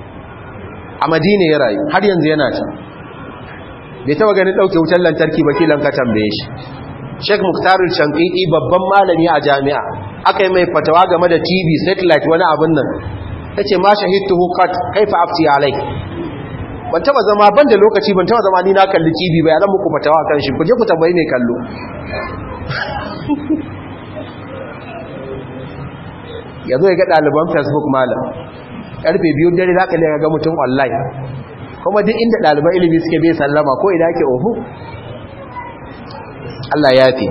A: a madina ya rayu har yanzu yana can bai taba ganin ɗauke wutar lantarki ba kilan ka tambaye shi sheik muktarul shankiti babban malami a jami'a aka yi mai fatawa game da tv satellite wani abin nan ta ce ma shahidtu hukat kaifa afti alai ban taba zama ban da lokaci ban taba zama ni na kalli tv ba ya zan muku fatawa kan shi kuje ku tambayi mai kallo ya zo ya ga ɗaliban facebook malam karfe biyu dare za ka ne ga mutum online kuma duk inda ɗaliban ilimi suke bai sallama ko idan ake ohu Allah ya fi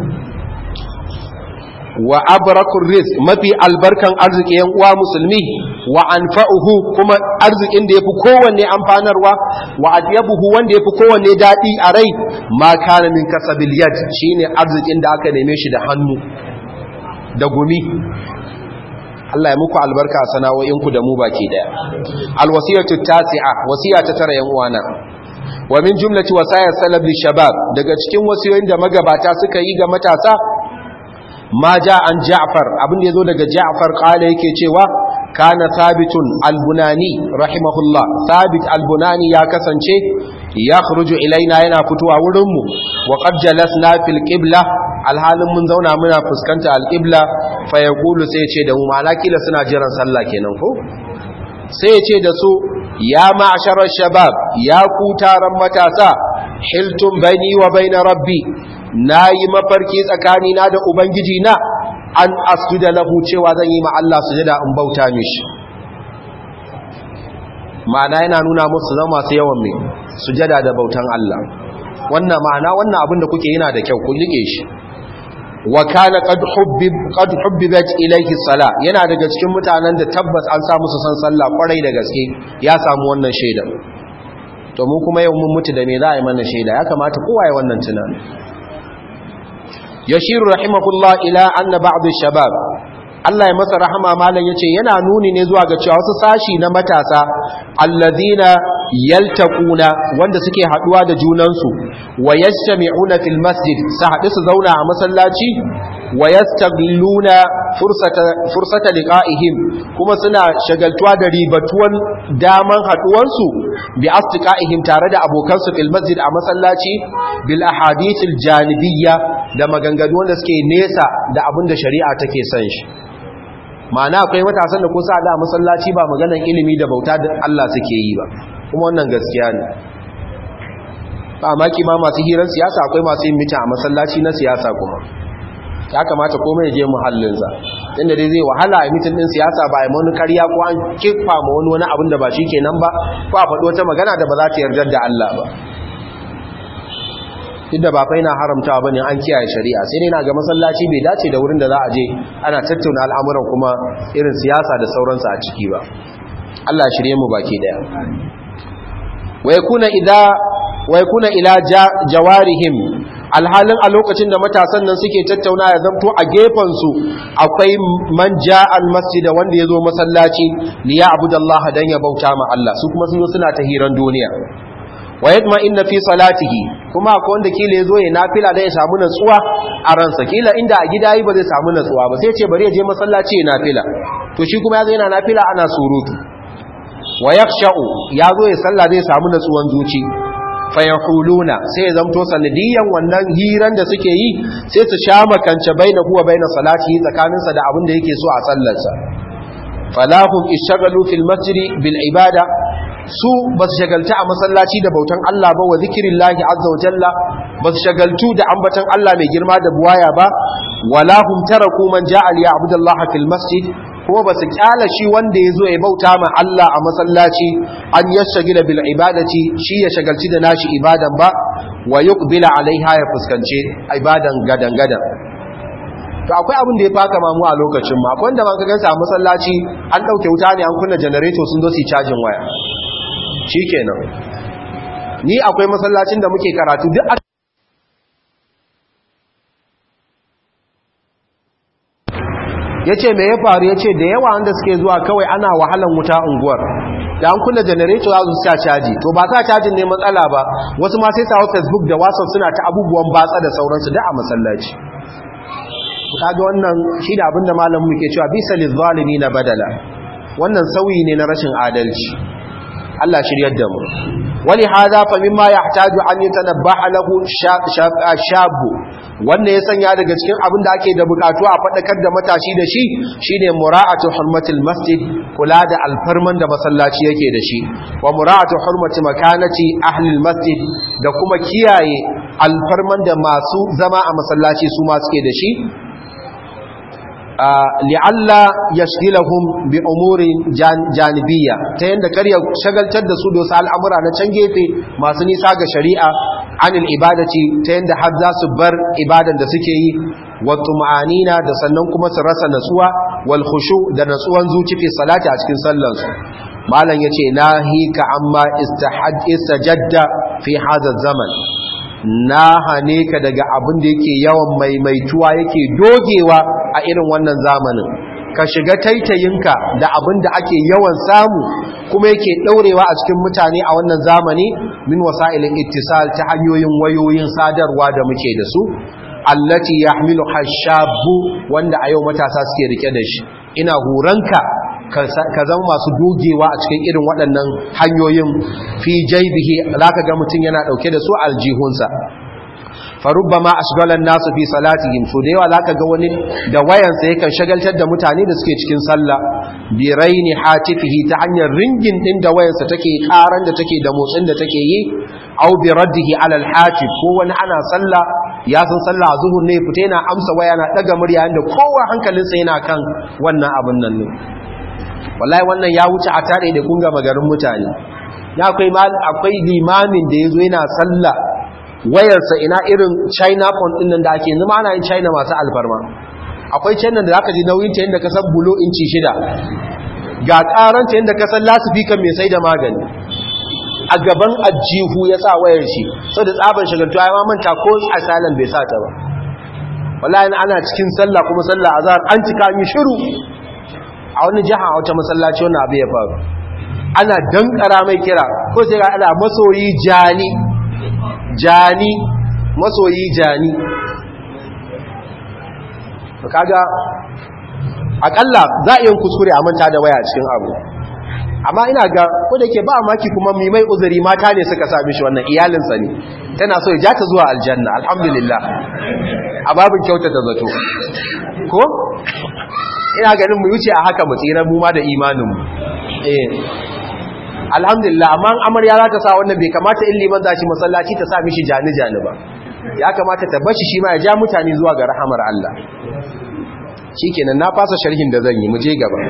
A: wa abrakun rizq mafi albarkan arziki yan uwa musulmi wa anfa'uhu kuma arzikin da yafi kowanne amfanarwa wa atyabuhu wanda yafi kowanne dadi a rai ma kana min kasabil yad shine arzikin da aka neme shi da hannu da gumi Allah ya muku albarka a sana'o'inku da mu baki daya alwasiyatu tasi'a wasiya ta tara yan uwana wa min jumlati wasaya salaf shabab daga cikin wasiyoyin da magabata suka yi ga matasa ma ja an ja'far abin da yazo daga ja'far qala yake cewa kana thabitun albunani rahimahullah thabit albunani ya kasance ya khruju ilaina yana fitowa wurin mu wa qad jalasna fil qibla alhalin mun zauna muna fuskanta alqibla fa yaqulu sai ce da mu malakila suna jiran sallah kenan ko sai ce da su ya ma'asharar shabab ya ku taron matasa hiltun baini wa baina rabbi na yi mafarki tsakanina da ubangiji na an asjuda lahu cewa zan yi ma Allah sujada in bauta mishi ma'ana yana nuna musu zama masu yawan mai sujada da bautan Allah wannan ma'ana wannan abin da kuke yana da kyau ku rike shi wa kana qad hubbib qad hubbibat ilayhi sala yana daga cikin mutanen da tabbas an sa musu san sallah kwarai da gaske ya samu wannan shaida to mu kuma yau mun mutu da me za a yi mana shaida ya kamata kowa ya wannan tunani yashiru rahimahullah ila anna ba'd shabab Allah ya masa rahama malam yace yana nuni ne zuwa ga cewa wasu sashi na matasa alladhina yaltaquna wanda suke haduwa da junansu wa yastami'una fil masjid sa hadu su zauna a masallaci wa yastaghilluna fursata fursata liqa'ihim kuma suna shagaltuwa da ribatuwan daman haduwansu bi asdiqa'ihim tare da abokansu fil masjid a masallaci bil ahadithil janibiyya da maganganu wanda suke nesa da abin da shari'a take son shi ma'ana akwai matasan da kusa da masallaci ba maganan ilimi da bauta da Allah suke yi ba kuma wannan gaskiya ne ba maki ma masu hirar siyasa akwai masu yin mita a masallaci na siyasa kuma ya kamata komai ya je muhallinsa inda dai zai wahala a mitin din siyasa ba a yi wani karya ko an kifa ma wani wani abin da ba shi kenan ba ko a faɗi wata magana da ba za ta yarda da Allah ba duk da ba fa yana haramtawa bane an kiyaye shari'a sai dai na ga masallaci bai dace da wurin da za a je ana tattauna al'amuran kuma irin siyasa da sauransu a ciki ba Allah ya shirye mu baki daya wa yakuna idza wa yakuna ila jawarihim alhalin a lokacin da matasan nan suke tattauna ya zamto a gefen su akwai man ja'al masjid wanda yazo masallaci li ya'budallaha dan ya bauta ma Allah su kuma sun suna ta hiran duniya wa yadma inna fi salatihi kuma akwai wanda kila yazo ya nafila da ya samu natsuwa a ransa kila inda a gida yi ba zai samu natsuwa ba sai ce bari ya je masallaci ya nafila to shi kuma yazo yana nafila ana surutu wa yaksha'u yazo ya salla zai samu natsuwan zuci fa yaquluna sai ya zamto sanadiyan wannan hiran da suke yi sai su sha makance baina huwa baina salati tsakaninsa da abin da yake so a sallarsa falahum ishagalu fil masjidi bil ibada su ba su shagalta a masallaci da bautan Allah ba wa zikirin lahi azza wa jalla ba su shagaltu da ambatan Allah mai girma da buwaya ba wala hum taraku man ja'a li ya'budallaha fil masjid kuma ba su kyala shi wanda ya zo ya bauta ma Allah a masallaci an yashagila bil ibadati shi ya shagalci da nashi ibadan ba wa yuqbila alaiha ya fuskance ibadan gadan gadan to akwai abin da ya faka mamu a lokacin ma akwai wanda man ka gansa a masallaci an dauke wuta ne an kunna generator sun zo su cajin waya shikenan ni akwai masallacin da muke karatu duk ya ce mai ya faru ya ce da yawa wanda suke zuwa kawai ana wahalan wuta unguwar da an kunna janareto za su sa caji to ba sa cajin ne matsala ba wasu ma sai sawa facebook da whatsapp suna ta abubuwan batsa da sauransu da a masallaci kaga wannan shi da abinda malamin muke cewa bisa lizalimi na badala wannan sauyi ne na rashin adalci Allah shiryar da mu wani haza fa mimma yahtaju an yatanabbaha lahu shabu wanda ya sanya daga cikin abin da ake da bukatu a fadakar da matashi da shi shine mura'atu hurmatil masjid kula da alfarman da masallaci yake da shi wa mura'atu hurmati makanati ahli masjid da kuma kiyaye alfarman da masu zama a masallaci su ma suke da shi li'alla yashghilahum bi umurin janibiyya ta yanda kar ya shagaltar da su da wasu al'amura na can gefe masu nisa ga shari'a anil ibadati ta yanda har za su bar ibadan da suke yi wa tuma'anina da sannan kuma su rasa natsuwa wal khushu da natsuwan zuci fi salati a cikin sallar su malam yace nahika amma istahad istajadda fi hadha zaman na hane ka daga abin da yake yawan maimaituwa yake dogewa a irin wannan zamanin ka shiga taitayinka da abin da ake yawan samu kuma yake ɗaurewa a cikin mutane a wannan zamani min wasa'ilin ittisal ta hanyoyin wayoyin sadarwa da muke da su allati yahmilu hashabu wanda a yau matasa suke rike da shi ina huranka ka zama masu dogewa a cikin irin waɗannan hanyoyin fi jaibihi zaka ga mutum yana ɗauke da su aljihunsa farubbama ashgalan nasu fi salatihim so da yawa zaka ga wani da wayansa yakan shagaltar da mutane da suke cikin sallah bi raini hatifihi ta hanyar ringin din da wayansa take karan da take da motsin da take yi aw bi raddihi ala al hatif ko wani ana sallah ya san sallah zuhur ne fita yana amsa waya na daga murya inda kowa hankalinsa yana kan wannan abun nan ne wallahi wannan ya wuce a tare da kunga magarin mutane ya akwai akwai limamin da yazo yana sallah wayarsa ina irin china phone din nan da ake zama ana yin china masu alfarma akwai china da zaka ji nauyin ta yadda ka san bulo inci shida ga karanta yadda ka san lasifika mai sai da magani a gaban ajihu ya sa wayar shi sau da tsaban shagaltu ya ma manta ko asalin bai sa ta ba wallahi ana cikin sallah kuma sallah azhar an cika mi shiru a wani jiha a wata masallaci wannan abu ya faru ana dankara mai kira ko sai ga ana masoyi jani jani masoyi jani kaga akalla za a yi kuskure a manta da waya cikin abu amma ina ga ko da ke ba maki kuma mai mai uzuri mata ne suka sami shi wannan iyalinsa ne tana so ya ja ta zuwa aljanna alhamdulillah a babin kyautata zato ko ina ganin mu wuce a haka mu tsira mu ma da imaninmu eh alhamdulillah amma amarya za ta sa wannan bai kamata in liman za shi masallaci ta sa mishi jani jani ba ya kamata ta bashi shi ma ya ja mutane zuwa ga rahamar Allah shikenan na fasa sharhin da zan yi mu je gaba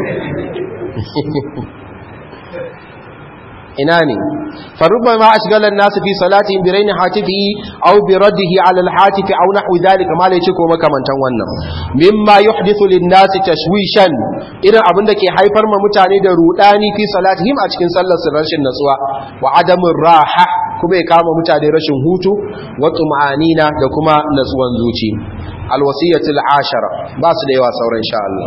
A: ina ne farubba ma ashgala an-nas fi salatihim bi rayni hatifi aw bi raddihi ala al-hatifi aw nahwi dhalika ma lai ko makamantan wannan mimma yuhdithu lin-nas tashwishan irin abin da ke haifar ma mutane da rudani fi salatihim a cikin sallar su rashin natsuwa wa adamur raha kuma ya kama mutane rashin hutu wa tuma'anina da kuma natsuwan zuci al-wasiyatul ashara ba su da yawa sauran insha Allah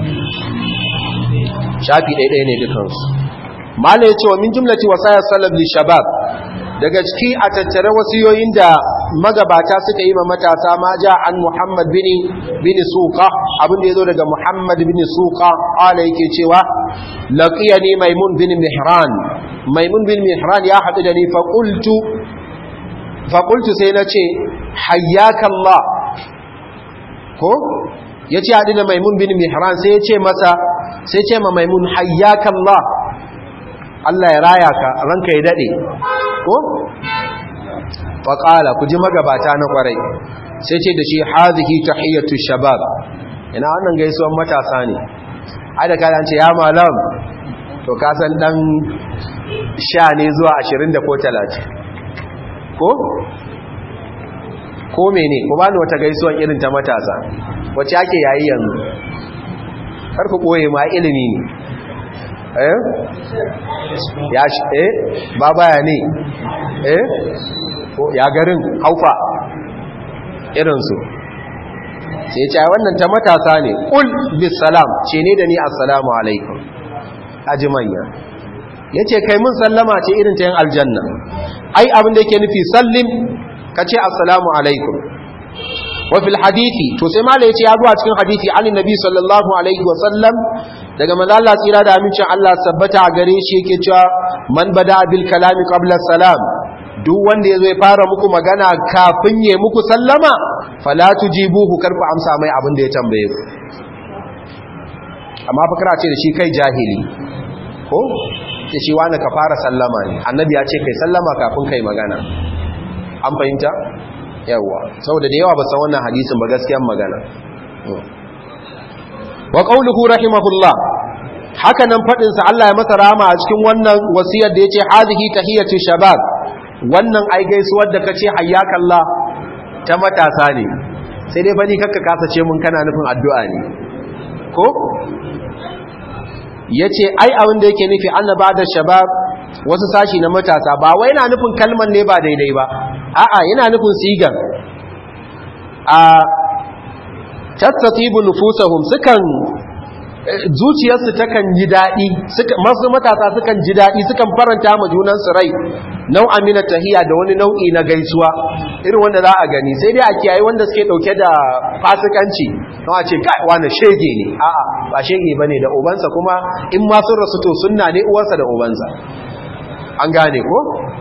A: shafi ɗaya ne dukansu mala ya ce wa min jumlati wasaya salaf li shabab daga ciki a tattare wasiyoyin da magabata suka yi ma matasa ma ja an muhammad bin bin suqa abin da yazo daga muhammad bin suqa ala yake cewa laqiyani maimun bin mihran maimun bin mihran ya hadu da ni fa qultu fa qultu sai nace hayyaka allah ko yace hadu da maimun bin mihran sai yace masa sai ce ma maimun hayyaka allah Allah ya raya ka ranka ya dade ko faqala ku ji magabata na kwarai sai ce da shi hazihi tahiyatu shabab ina wannan gaisuwan matasa ne ai da kada an ce ya malam to ka san dan sha ne zuwa 20 da ko 30 ko ko mene ko bani wata gaisuwan irin ta matasa wacce ake yayi yanzu kar ku koye ma ilimi ne eh ya shi eh ba baya ne eh ya garin haufa irinsu sai ce wannan ta matasa ne ƙul bisalam ce ne da ni assalamu alaikum aji manya ya ce kai mun sallama ce irin ta yin aljanna ai abin da yake nufi sallim ka ce assalamu alaikum wafil hadithi to sai mala ya ce ya zuwa cikin hadithi an nabi sallallahu alaihi wasallam daga manzala tsira da amincin Allah sabbata a gare shi yake cewa man bada bil kalami qabla salam duk wanda yazo ya fara muku magana kafin ya muku sallama fala tujibuhu karfa amsa mai abin da ya tambaye ku amma fakara ce da shi kai jahili ko ce shi wani ka fara sallama ne annabi ya ce kai sallama kafin kai magana an fahimta yawa saboda da yawa ba san wannan hadisin ba gaskiyan magana wa qawluhu rahimahullah haka nan fadin sa Allah ya masa rahama a cikin wannan wasiyar da yace hazihi tahiyatu shabab wannan ai gaisuwar da kace hayyakallah ta matasa ne sai dai bani kakka kasace mun kana nufin addu'a ne ko yace ai abin da yake nufi annaba da shabab wasu sashi na matasa ba wai yana nufin kalman ne ba daidai ba a'a yana nufin sigan a tattatibu nufusahum sukan zuciyarsu takan ji daɗi masu matasa sukan ji daɗi sukan faranta ma junansu rai nau'a mina tahiya da wani nau'i na gaisuwa irin wanda za a gani sai dai a kiyaye wanda suke ɗauke da fasikanci don a ce kai wani shege ne a'a ba shege ba ne da ubansa kuma in ma sun rasu to sunna ne uwarsa da ubansa an gane ko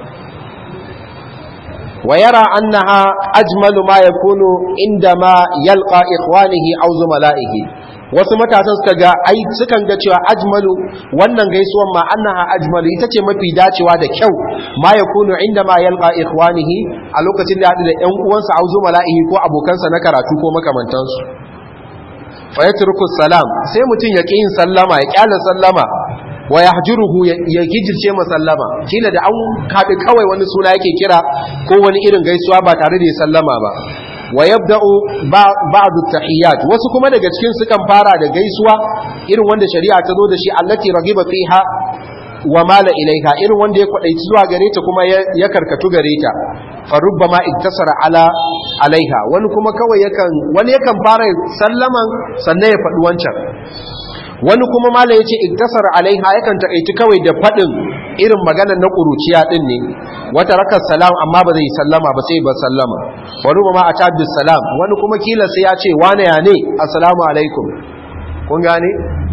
A: ويرى أنها أجمل ما يكون عندما يلقى إخوانه أو زملائه wasu matasan suka ga ai sukan ga cewa ajmalu wannan gaisuwan ma annaha ajmalu ita ce mafi dacewa da kyau ma yakunu inda ma yalqa ikhwanihi a lokacin da hadu da ƴan uwansa auzu mala'ihi ko abokansa na karatu ko makamantansu fa yatruku salam sai mutun ya ƙi yin sallama ya kyala sallama wa yahjuruhu ya gijirce masallama kila da an kaɗi kawai wani suna yake kira ko wani irin gaisuwa ba tare da ya sallama ba wa yabda'u ba'd at-tahiyyat wasu kuma daga cikin sukan fara da gaisuwa irin wanda shari'a ta zo da shi allati ragiba fiha wa mala ilaiha irin wanda ya kwadaici zuwa gare ta kuma ya karkatu gare ta fa rubbama iktasara ala alaiha wani kuma kawai yakan wani yakan fara sallaman sannan ya faɗi wancan wani kuma mala yace iktasara alaiha yakan takaici kawai da faɗin irin maganar na kuruciya din ne wata rakar salam amma ba zai sallama ba sai ba sallama wani ma a tabbis salam wani kuma kila sai ya ce wane ya ne assalamu alaikum kun gane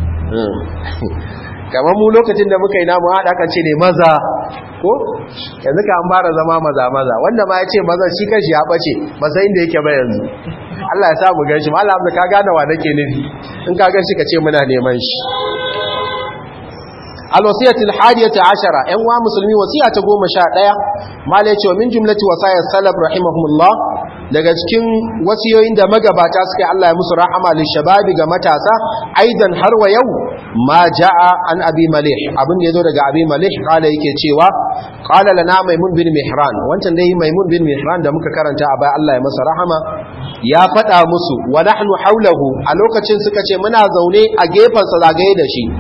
A: kamar mu lokacin da muka yi namu haɗa kan ce ne maza ko yanzu ka an fara zama maza maza wanda ma ya ce maza shi kashi ya ɓace masa inda yake ba yanzu Allah ya sa mu gan shi malam da ka gane wa nake nufi in ka gan shi ka ce muna neman shi alwasiyatul hadiyata ashara yan wa musulmi wasiya ta goma sha ɗaya mala yace min jumlati wasayar salaf rahimahumullah daga cikin wasiyoyin da magabata suka yi Allah ya musu rahama lil shababi ga matasa aidan har wa yau ma jaa an abi malih abin da yazo daga abi malih kala yake cewa qala lana maimun bin mihran wancan dai maimun bin mihran da muka karanta a baya Allah ya masa rahama ya faɗa musu wa nahnu haulahu a lokacin suka ce muna zaune a gefen sa zagaye da shi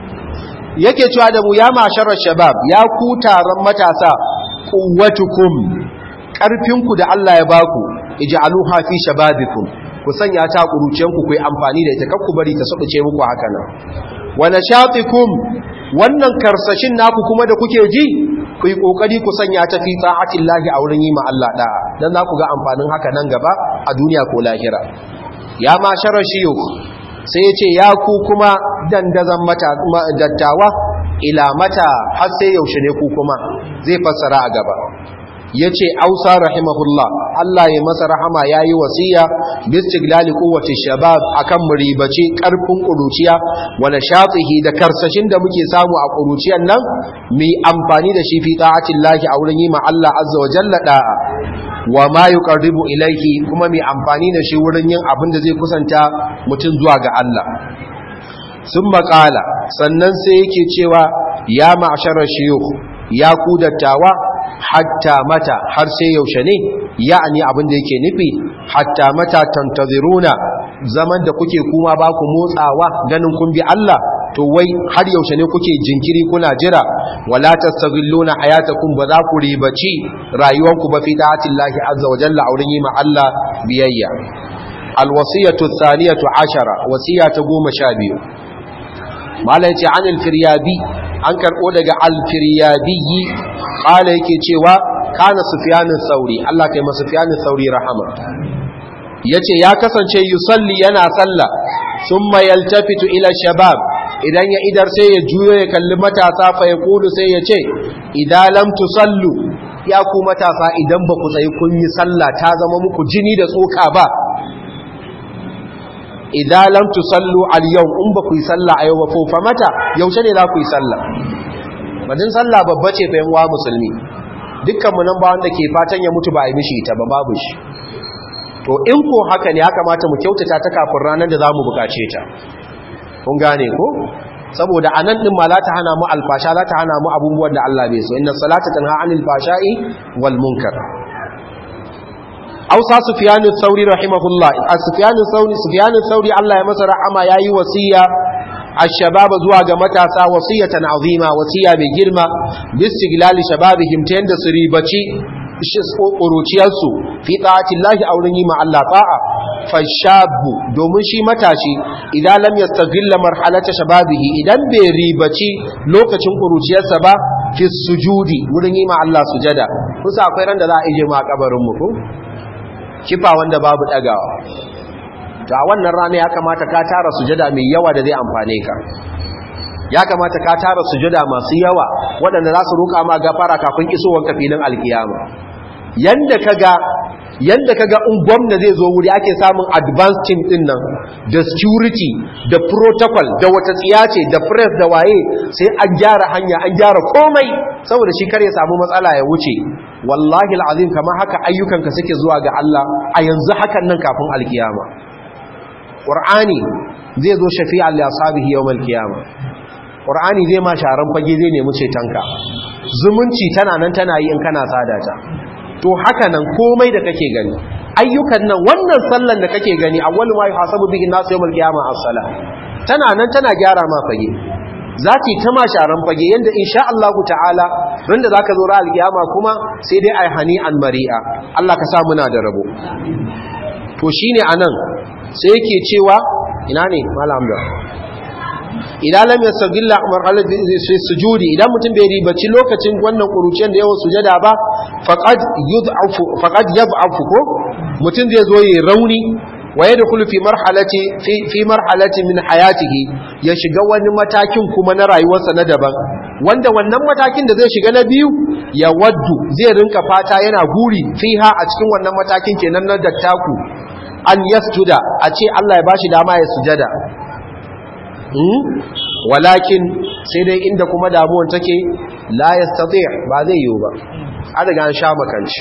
A: yake cewa da mu ya masharar shabab ya ku taron matasa quwwatukum karfinku da Allah ya baku ij'aluha fi shababikum ku sanya ta kuruciyanku ku yi amfani da ita kar ku bari ta sabuce muku haka nan wa nashatikum wannan karsashin naku kuma da kuke ji ku yi kokari ku sanya ta fi ta'atillahi a wurin yi ma Allah da'a dan za ku ga amfanin haka nan gaba a duniya ko lahira ya masharar shiyukh sai ya ce ya ku kuma dandazan dattawa ila mata har sai yaushe ne ku kuma zai fassara a gaba ya ce ausa rahimahullah Allah ya masa rahama ya yi wasiya bistiglali kowace shabab akan muribaci karfin ƙuruciya wani shatsihi da karsashin da muke samu a ƙuruciyan nan mai amfani da shi fi ta'atin lahi a wurin yi ma Allah azza wa jalla da'a wa ma yuqarribu ilayhi kuma mai amfani da shi wurin yin abin da zai kusanta mutum zuwa ga Allah sun maƙala sannan sai yake cewa ya ma'asharar shiyukh ya ku dattawa hatta mata har sai yaushe ne ya'ani abin da yake nufi hatta mata tantaziruna zaman da kuke kuma ba ku motsawa ganin kun bi Allah to wai har yaushe ne kuke jinkiri kuna jira wala tastaghilluna hayatakum ba za ku ribaci rayuwanku ba fi da'atillahi azza wa jalla aurin yi ma Allah biyayya alwasiyatu thaniyatu ashara wasiyata goma sha biyu malai ce anil firyabi an karbo daga alfiryabi qala yake cewa kana sufyanin sauri Allah kai masa sufyanin sauri rahama yace ya kasance yusalli yana sallah thumma yaltafitu ila shabab idan ya idar sai ya juyo ya kalli matasa fa ya kudu sai ya ce idan lam tusallu ya ku matasa idan ba ku tsayi kun yi sallah ta zama muku jini da tsoka ba idan lam tusallu al yau in ba ku yi sallah a yau ba fa mata yaushe ne za ku yi sallah madin sallah babba ce fa yan wa musulmi dukkan mu nan ba wanda ke fatan ya mutu ba a yi mishi ta ba babu shi to in ko haka ne ya kamata mu kyautata ta kafin ranar da za mu bukace ta kun gane ko saboda anan din ma za ta hana mu alfasha za ta hana mu abubuwan da Allah bai so inna salata tanha anil fashai wal munkar Ausa Sufyan al-Thawri rahimahullah Sufyan al-Thawri Sufyan al-Thawri Allah ya masa rahama yayi wasiya الشباب zuwa ga matasa wasiyatan azima wasiya mai girma bistiglali shababihim ta yanda su ribaci ƙuruciyarsu fi ta'atillahi a wurin yi ma Allah ta'a fashabu domin shi matashi idan lam yastaghilla marhalata shababihi idan bai ribaci lokacin ƙuruciyarsa ba fi sujudi wurin yi ma Allah sujada kusa akwai ran da za a ije ma kabarin mu ko kifa wanda babu dagawa to a wannan rana ya kamata ka tara sujada mai yawa da zai amfane ka ya kamata ka tara sujada masu yawa waɗanda za su roƙa ma gafara kafin isowar filin alkiyama yanda kaga yanda kaga in gwamna zai zo wuri ake samun advance team din nan da security da protocol da wata tsiyace da press da waye sai an gyara hanya an gyara komai saboda shi kar ya samu matsala ya wuce wallahi alazim kamar haka ayyukanka suke zuwa ga Allah a yanzu hakan nan kafin alkiyama qur'ani zai zo shafi'an li ashabihi yawmal qiyamah qur'ani zai ma sharan fage zai nemi cetonka zumunci tana nan tana yi in kana sadata to haka nan komai da kake gani ayyukan nan wannan sallan da kake gani awwalu ma yuhasabu bihi nasu yawmal qiyamah as-salah tana nan tana gyara ma fage zaki ta ma sharan fage yanda insha Allah ta'ala randa zaka zo ran alkiyama kuma sai dai ai hani an mari'a Allah ka sa muna da rabo to shine anan sai yake cewa ina ne malam da idan lam yastagilla marhalat sujudi idan mutum bai ribaci lokacin wannan kuruciyar da yawan sujada ba faqad yud'afu faqad yad'afu ko mutum zai zo yi rauni wa yadkhulu fi marhalati fi fi marhalati min hayatihi ya shiga wani matakin kuma na rayuwarsa na daban wanda wannan matakin da zai shiga na biyu ya waddu zai rinka fata yana guri fiha a cikin wannan matakin kenan na dattaku an yasjuda a ce Allah ya bashi dama ya sujada walakin sai dai inda kuma damuwan take la yastati ba zai yiwu ba an riga an sha makanci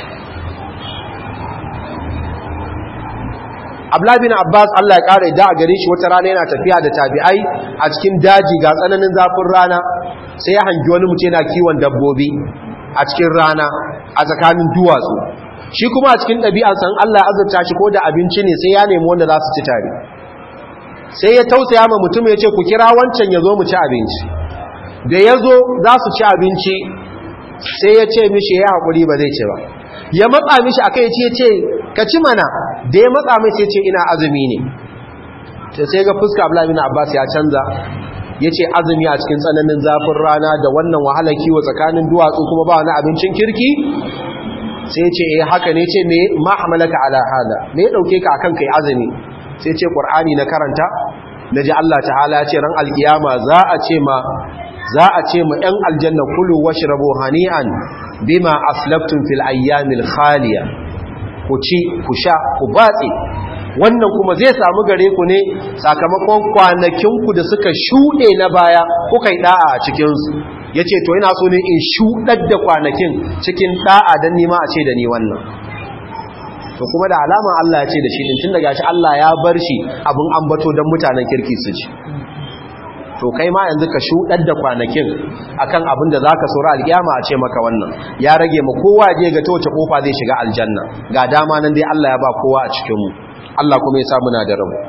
A: Abdullah bin Abbas Allah ya kare da a gare shi wata rana yana tafiya da tabi'ai a cikin daji ga tsananin zafin rana sai ya hangi wani mutum yana kiwon dabbobi a cikin rana a tsakanin duwatsu shi kuma a cikin ɗabi'ansa Allah ya azurta shi ko da abinci ne sai ya nemi wanda za su ci tare sai ya tausaya ma mutum ya ce ku kira wancan ya zo mu ci abinci da ya zo za su ci abinci sai ya ce mishi ya haƙuri ba zai ce ba ya matsa mishi a kai ya ce ka ci mana da ya matsa mai sai ce ina azumi ne sai ga fuska ablamina abbas ya canza ya ce azumi a cikin tsananin zafin rana da wannan wahala kiwo tsakanin duwatsu kuma ba wani abincin kirki sai ce eh haka ne ce me ma hamalaka ala hada me ya dauke ka akan kai azumi sai ce qur'ani na karanta naji Allah ta'ala ce ran alkiyama za a ce ma za a ce ma ɗan aljanna kulu washrabu hani'an bima aslaftum fil ayyamil khaliya ku ci ku sha ku batse wannan kuma zai samu gare ku ne sakamakon kwanakinku da suka shuɗe na baya kuka yi ɗa'a a cikinsu ya ce to yana so ne in shuɗar da kwanakin cikin ɗa'a don nima a ce da ni wannan to kuma da alama Allah ya ce da shi ɗin tun daga shi Allah ya bar shi abin ambato don mutanen kirki su ci to kai ma yanzu ka shuɗar da kwanakin akan abin da za ka saura alƙiyama a ce maka wannan ya rage ma kowa je ga ta wace kofa zai shiga aljanna ga dama nan dai Allah ya ba kowa a cikinmu Allah kuma ya sa muna da rabu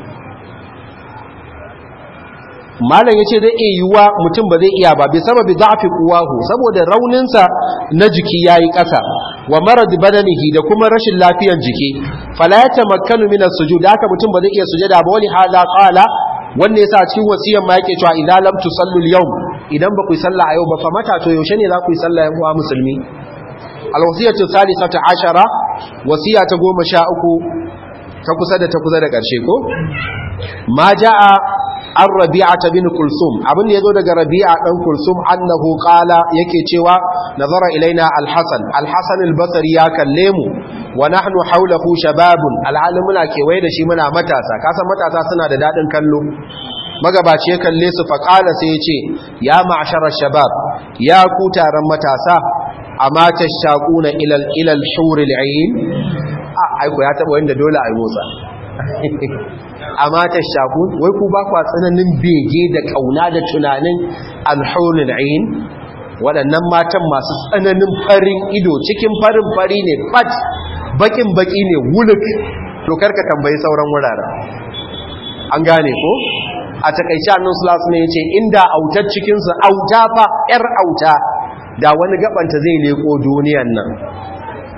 A: malam yace zai iya yiwuwa mutum ba zai iya ba bi sababi da'fi quwahu saboda rauninsa na jiki yayi ƙasa wa marad badanihi da kuma rashin lafiyar jiki fala yatamakkanu min as-sujud haka mutum ba zai iya sujada ba wani hala qala wanda yasa cikin wasiyar ma yake cewa idan lam tusallu al-yawm idan ba ku yi sallah a yau ba fa mata to yaushe ne za ku yi sallah yan uwa musulmi al-wasiyatu thalithata ashara wasiya ta goma sha uku ta kusa da ta kusa da ƙarshe ko ma ja'a an rabi'ata bin kulsum abin da yazo daga rabi'a dan kulsum annahu qala yake cewa nazara ilaina al-hasan al-hasan al-basri ya kalle mu wa nahnu hawlahu shababun al'alim muna kewaye da shi muna matasa kasan matasa suna da dadin kallo magabaci ya kalle su fa qala sai yace ya ma'shara shabab ya ku taron matasa amma tashaquna ila ila al-hur al-ayn aiko ya taba wanda dole a yi motsa amma ta shaku wai ku ba kwa tsananin bege da kauna da tunanin alhaunin ayin waɗannan matan masu tsananin farin ido cikin farin fari ne fat bakin baki ne wuluk to karka tambayi sauran wuraren an gane ko a takaice annan sulasu ne ya ce inda autar cikinsu auta fa 'yar auta da wani gabanta zai leko duniyan nan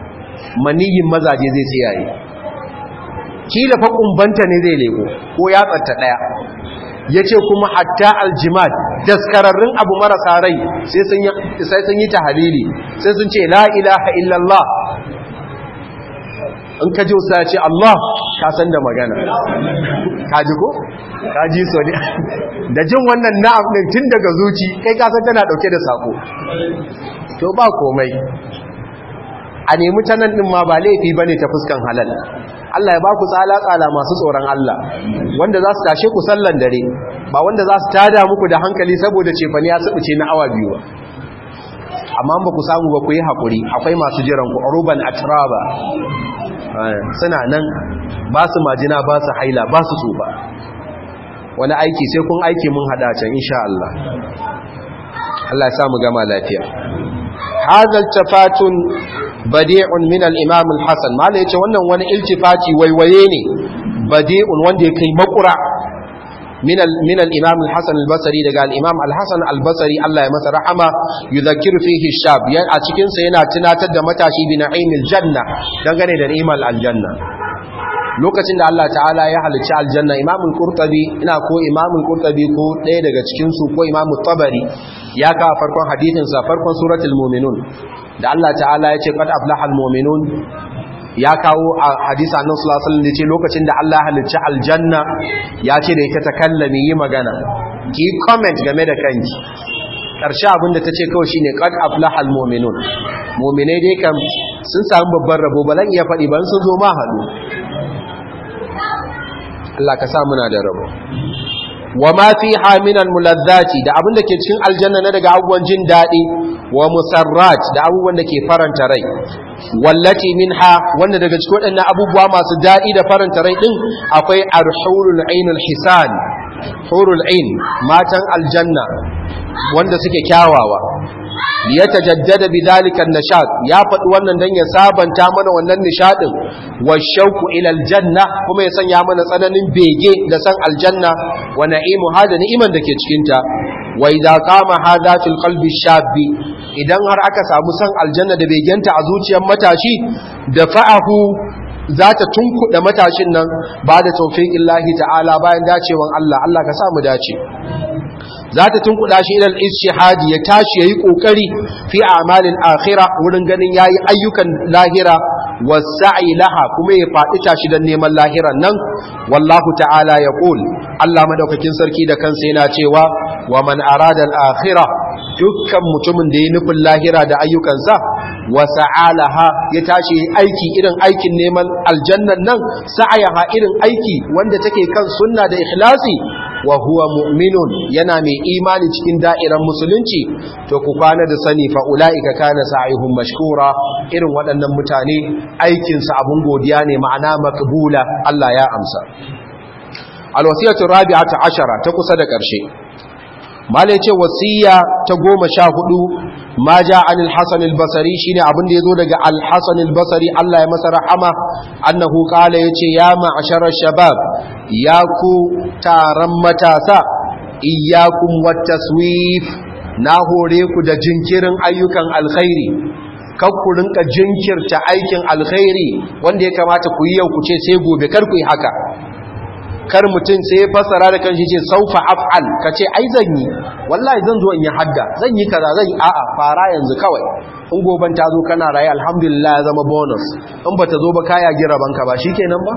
A: maniyin mazaje zai tsiyaye kila fa kumbanta ne zai leko ko ya tsatta daya yace kuma hatta aljimad daskararrun abu marasa rai sai sun yi sai sun yi tahlili sai sun ce la ilaha illallah in ka ji usa ce Allah ka san da magana ka ji ko ka ji so ne da jin wannan na'am din tun daga zuci kai ka san tana dauke da sako to ba komai a nemi ta nan ɗin ma ba laifi ba ne ta fuskan halal Allah ya ba ku tsala-tsala masu tsoron Allah wanda za su tashe ku sallan dare ba wanda za su tada muku da hankali saboda cefani ya tsibice na awa biyu ba amma ba ku samu ba ku yi haƙuri akwai masu jiran ku ruban atraba suna nan ba su majina ba su haila ba su tsufa wani aiki sai kun aiki mun haɗa can insha Allah Allah ya samu gama lafiya hadal tafatun badi'un min al-imam al-hasan mala yace wannan wani iltifati waiwaye ne badi'un wanda yake makura min min al-imam al-hasan al-basri daga al-imam al-hasan al-basri Allah ya masa rahama yudhakkiru fihi shab yan a cikin sa yana tunatar da matashi bi na'imil janna dangane da ni'mal aljanna lokacin da Allah ta'ala ya halicci aljanna imam al-qurtubi ina ko imam al-qurtubi ko ɗaya daga cikin su ko imam tabari ya kawo farkon hadisin sa farkon suratul mu'minun da Allah ta'ala ya ce qad aflahal mu'minun ya kawo a hadisi annabi sallallahu alaihi wasallam ce lokacin da Allah halicci aljanna ya ce da ita ta kallami yi magana ki comment game da kanki karshe abinda ta ce kawai shine qad aflahal mu'minun mu'minai dai kam sun samu babban rabo balan iya faɗi ban sun zo ma haɗu Allah ka sa muna da rabo wa ma fiha min almulazzati da abin da ke cikin aljanna na daga abubuwan jin dadi wa musarrat da abubuwan da ke faranta rai wallati minha wanda daga cikin waɗannan abubuwa masu dadi da faranta rai din akwai arhurul ainul hisan hurul ain matan aljanna wanda suke kyawawa ya tajaddada bidhalika an-nashat ya faɗi wannan dan ya sabanta mana wannan nishadin wa shauku ila aljanna kuma ya sanya mana tsananin bege da san aljanna wa na'imu hada ni'iman da ke cikin ta wa idza qama hadha fil qalbi shabbi idan har aka samu san aljanna da begenta a zuciyar matashi da fa'ahu za ta tunkuɗa matashin nan ba da taufiƙin lahi ta'ala bayan dacewan Allah Allah ka samu dace za ta tunkuɗa shi ilal ishihadi ya tashi ya yi ƙoƙari fi amalin akhira wurin ganin ya yi ayyukan lahira wasa'i laha kuma ya faɗi tashi don neman lahiran nan wallahu ta'ala ya ƙul Allah madaukakin sarki da kansa yana cewa wa man arada al-akhirah dukkan mutumin da ya nufin lahira da ayyukansa wa sa'alaha ya tashi aiki irin aikin neman aljannan nan sa'ayaha irin aiki wanda take kan sunna da ikhlasi wa huwa mu'minun yana mai imani cikin da'irar musulunci to ku kwana da sani fa ulaika kana sa'ihum mashkura irin waɗannan mutane aikin su abun godiya ne ma'ana makbula Allah ya amsa alwasiyatu rabi'atu ashara ta kusa da ƙarshe malai ce wasiya ta goma sha hudu ma ja anil hasan al-basri shine abin da yazo daga al-hasan al-basri Allah ya masa rahama annahu qala yace ya ma'ashara shabab ya ku taron matasa iyyakum wat-taswif na hore ku da jinkirin ayyukan alkhairi kar ku rinka jinkirta aikin alkhairi wanda ya kamata ku yi yau ku ce sai gobe kar ku yi haka kar mutum sai ya fassara da kanshi ce saufa af'al ka ce ai zan yi wallahi zan zo in yi hadda zan yi kaza zan yi a'a fara yanzu kawai in goban ta zo kana raye alhamdulillah ya zama bonus in bata zo ba kaya gira banka ba shikenan ba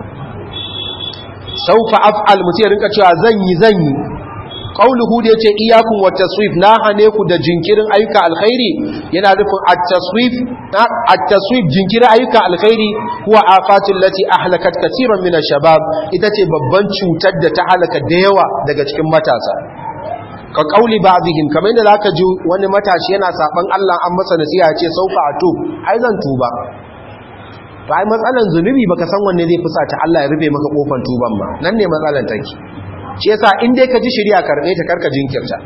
A: saufa af'al mutum ya rinka cewa zan yi zan yi qauluhu da yace iyyakum wat taswif na hane ku da jinkirin ayyuka alkhairi yana nufin at-taswif at-taswif jinkirin ayyuka alkhairi huwa afatul lati ahlakat kaseeran min ash-shabab ita ce babban cutar da ta halaka da yawa daga cikin matasa ka kauli ba'dihim kamar yadda zaka ji wani matashi yana saban Allah an masa nasiha ce saufa atub ai zan tuba to ai matsalan zunubi baka san wanne zai fusa ta Allah ya rufe maka kofar tuban ba nan ne matsalan take shi yasa in dai ka ji shirya karbe ta karka jinkirta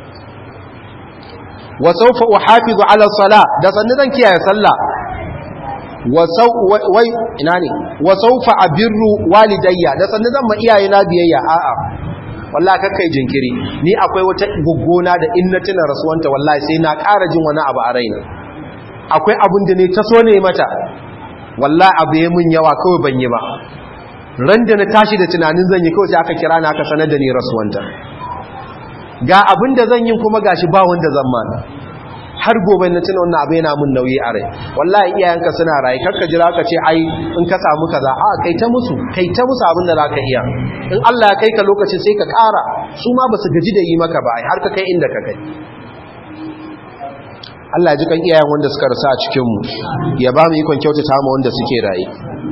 A: wa sawfa uhafizu ala salah da sannan zan kiyaye sallah wa saw wai ina ne wa sawfa abirru walidayya da sannan zan ma iyaye na biyayya a'a wallahi kakkai jinkiri ni akwai wata guggona da in na tuna rasuwanta wallahi sai na ƙara jin wani abu a raina akwai abin da ne ta so ne mata wallahi abu ya mun yawa kawai ban yi ba ran da na tashi da tunanin zan yi kawai sai aka kira na aka sanar da ni rasuwanta ga abin da zan yi kuma gashi ba wanda zan mana har gobe na tuna wannan abu yana mun nauyi a rai wallahi iyayenka suna rayu karka jira ka ce ai in ka samu kaza a kai ta musu kai ta musu abin da zaka iya in Allah ya kai ka lokaci sai ka ƙara su ma basu gaji da yi maka ba ai har ka kai inda ka kai Allah ya ji kan iyayen wanda suka rasa a cikin mu ya ba mu ikon kyautata mu wanda suke rayu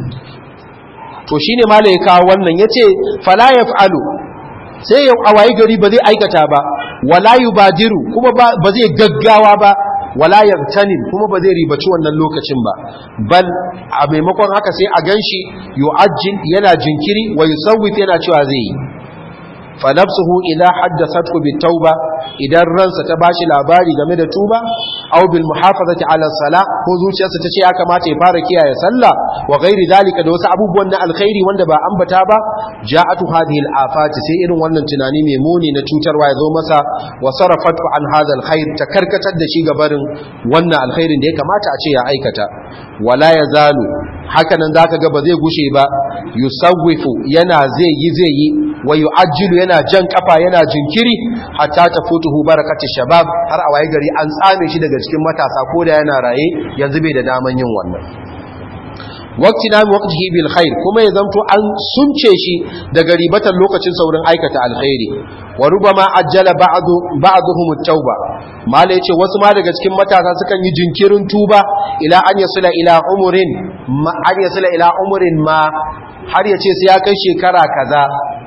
A: to shine malai ya kawo wannan yace fala yaf'alu sai ya awayi gari ba zai aikata ba wala yubadiru kuma ba zai gaggawa ba wala yabtanin kuma ba zai ribaci wannan lokacin ba bal a maimakon haka sai a ganshi yu'ajjil yana jinkiri wa yusawwif yana cewa zai yi fa nafsuhu idha haddathathu bitauba idan ransa ta bashi labari game da tuba aw bil muhafazati ala salah ko zuciyarsa tace ya kamata ya fara kiyaye sallah wa ghairi dalika da wasu abubuwan na alkhairi wanda ba ambata ba ja'atu hadhihi al afati sai irin wannan tunani mai muni na cutarwa ya zo masa wa sarafatu an hadha al khair ta karkatar da shi gabarin wannan alkhairin da ya kamata a ce ya aikata wala yazalu hakanan zaka ga ba zai gushe ba yusawwifu yana zai yi zai yi wa yu'ajjilu yana jan kafa yana jinkiri hatta tafutuhu barakati shabab har a waye gari an tsame shi daga cikin matasa ko da yana raye yanzu bai da daman yin wannan waqti na waqtihi bil khair kuma ya zanto an sunce shi daga ribatan lokacin saurin aikata alkhairi wa rubama ajjala ba'du ba'dhum at-tauba mala yace wasu ma daga cikin matasa sukan yi jinkirin tuba ila an yasula ila umurin ma an yasula ila umurin ma har yace sai ya kai shekara kaza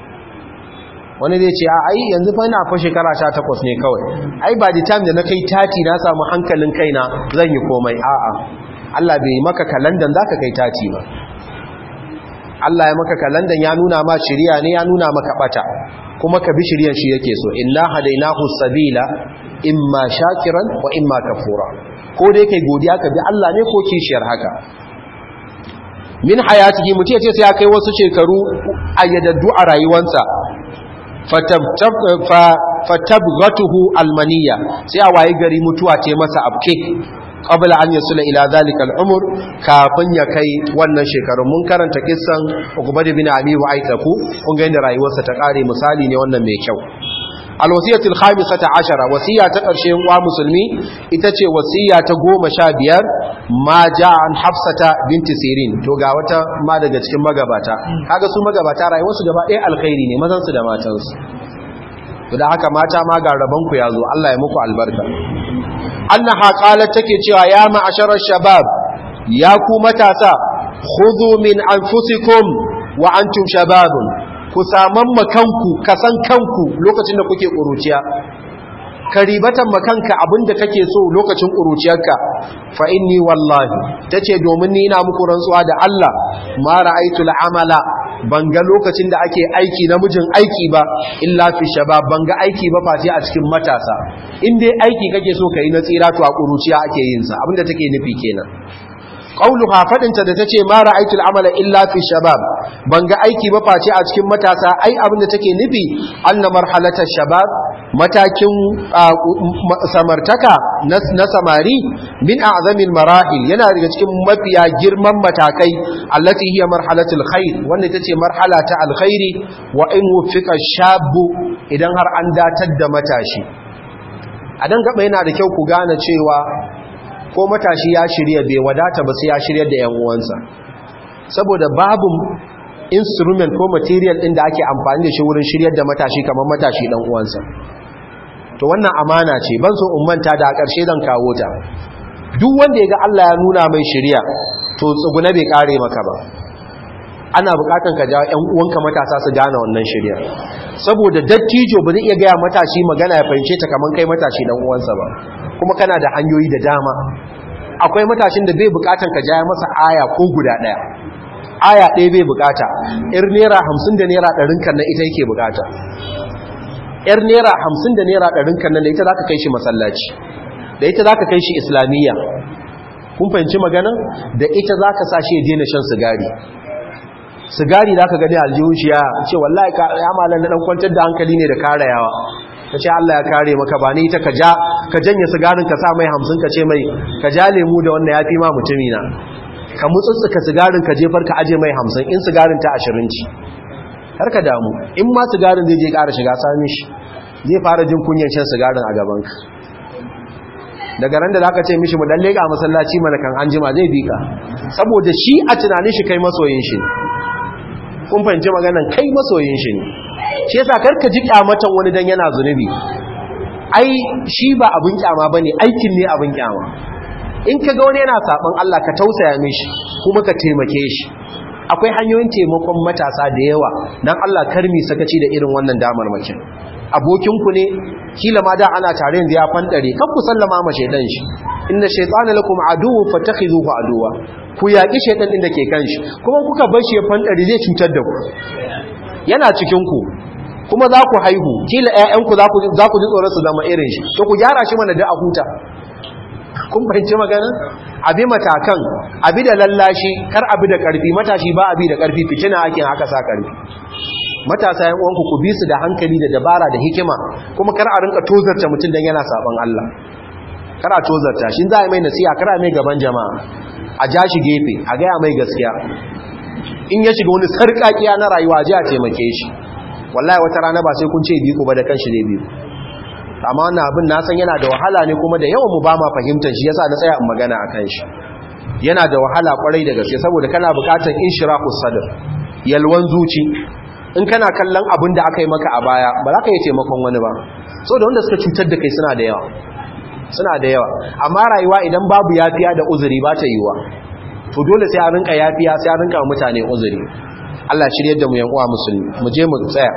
A: wani zai ce a ai yanzu fa ina fa shekara 18 ne kawai ai ba the time da na kai tati na samu hankalin kaina zan yi komai a'a Allah bai maka kalandan zaka kai tati ba Allah ya maka kalandan ya nuna ma shiriya ne ya nuna maka bata kuma ka bi shiriyan shi yake so inna hadainahu sabila imma shakiran wa imma kafura ko dai kai godiya ka bi Allah ne ko kishiyar haka min hayatihi mutum ce sai ya kai wasu shekaru ayyadaddu a rayuwarsa fatabghatuhu almaniya sai a waye gari mutuwa ce masa abke qabla an yasula ila zalika al'umr kafin ya kai wannan shekarun mun karanta kissan Uqbah bin Abi Wa'itaku kun ga inda rayuwarsa ta kare misali ne wannan mai kyau alwasiyatu alkhamisata ashara wasiya ta karshe wa musulmi ita ce wasiya ta goma sha biyar ma ja an hafsata binti sirin to ga wata ma daga cikin magabata kaga su magabata rayuwarsu gaba ɗaya alkhairi ne mazan su da matansu to da haka mata ma ga rabon ku yazo Allah ya muku albarka annaha qalat take cewa ya ma'ashara shabab ya ku matasa khudhu min anfusikum wa antum shababun ku saman makanku ka san kanku lokacin da kuke ƙuruciya ka ribatan makanka abinda kake so lokacin ƙuruciyarka fa inni wallahi tace domin ni ina muku rantsuwa da Allah ma ra'aytul amala ban ga lokacin da ake aiki namijin aiki ba illa fi shabab ban ga aiki ba face a cikin matasa in dai aiki kake so kai na tsira to a ƙuruciya ake yin sa abinda take nufi kenan qauluha fadinta da tace ma ra'aytul amala illa fi shabab ban ga aiki ba face a cikin matasa ai abinda take nufi anna marhalata shabab matakin samartaka na samari min a'zamil marahil yana daga cikin mafiya girman matakai allati hiya marhalatul khair wanda tace marhala ta alkhairi wa in wufiqa shabu idan har an datar da matashi a dan gaba yana da kyau ku gane cewa ko matashi ya shirya bai wadata ba sai ya shirya da yan uwansa saboda babu instrument ko material din da ake amfani da shi wurin shiryar da matashi kamar matashi dan uwansa to wannan amana ce ban so in manta da a ƙarshe zan kawo ta duk wanda ya ga Allah ya nuna mai shirya to tsuguna bai kare maka ba ana bukatan ka jawo ƴan uwanka matasa su gane wannan shirya saboda dattijo ba zai iya gaya matashi magana ya fahimce ta kamar kai matashi dan uwansa ba kuma kana da hanyoyi da dama akwai matashin da bai bukatan ka jaya masa aya ko guda daya aya ɗaya bai bukata ir naira hamsin da naira ɗarin kan nan ita yake bukata yar naira hamsin da naira ɗarin kan nan da ita za ka kai shi masallaci da ita za ka kai shi islamiyya kun fahimci magana da ita za ka sa shi ya daina shan sigari sigari za ka gani aljihun shi ya ce wallahi ya malar na ɗan kwantar da hankali ne da karayawa ka ce Allah ya kare maka ba ni ita ka ja ka janye sigarin ka sa mai hamsin ka ce mai ka ja lemu da wannan ya fi ma mutumina ka mutsutsuka sigarin ka jefar ka aje mai hamsin in sigarin ta ashirin ci har ka damu in ma sigarin zai je ƙara shiga sami shi zai fara jin kunyan shan sigarin a gabanka daga ran da za ka ce mishi mu dan leƙa masallaci mana kan an jima zai bi ka saboda shi a tunanin shi kai masoyin shi kun fahimci maganan kai masoyin shi ne shi yasa karka ji kyamatan wani dan yana zunubi ai shi ba abin kyama bane aikin ne abin kyama in ka ga wani yana saban Allah ka tausaya mishi kuma ka taimake shi akwai hanyoyin taimakon matasa da yawa dan Allah karmi sakaci da irin wannan damar makin abokinku ne kila ma da ana tare yanzu ya fandare kan ku sallama ma shaidan shi inna shaytana lakum aduwwun fattakhizuhu aduwa ku yaki shaidan din da ke kan shi kuma kuka bar shi ya fandare zai cutar da ku yana cikin ku kuma za ku haihu kila ƴaƴanku za ku za ku ji tsoron su zama irin shi to ku gyara shi mana da a huta kun fahimci magana abi matakan abi da lallashi kar abi da karfi matashi ba abi da karfi fitina ake haka sa karfi matasa yan uwanku ku bi su da hankali da dabara da hikima kuma kar a rinka tozarta mutum dan yana saban Allah kar a tozarta shin za a mai nasiha kar a mai gaban jama'a a ja shi gefe a gaya mai gaskiya in ya shiga wani sarƙaƙiya na rayuwa ji a taimake shi wallahi wata rana ba sai kun ce biyu ba da kanshi ne biyu amma wannan abin na san yana da wahala ne kuma da yawan mu ba ma fahimtar shi yasa na tsaya in magana akan shi yana da wahala kwarai da gaske saboda kana buƙatar inshirahus sadr yalwan zuci in kana kallon abin da aka yi maka a baya ba za ka yi taimakon wani ba so da wanda suka cutar da kai suna da yawa suna da yawa amma rayuwa idan babu yafiya da uzuri ba ta yiwa to dole sai a rinka yafiya sai a rinka mutane uzuri Allah shirye da mu yan uwa musulmi mu je mu tsaya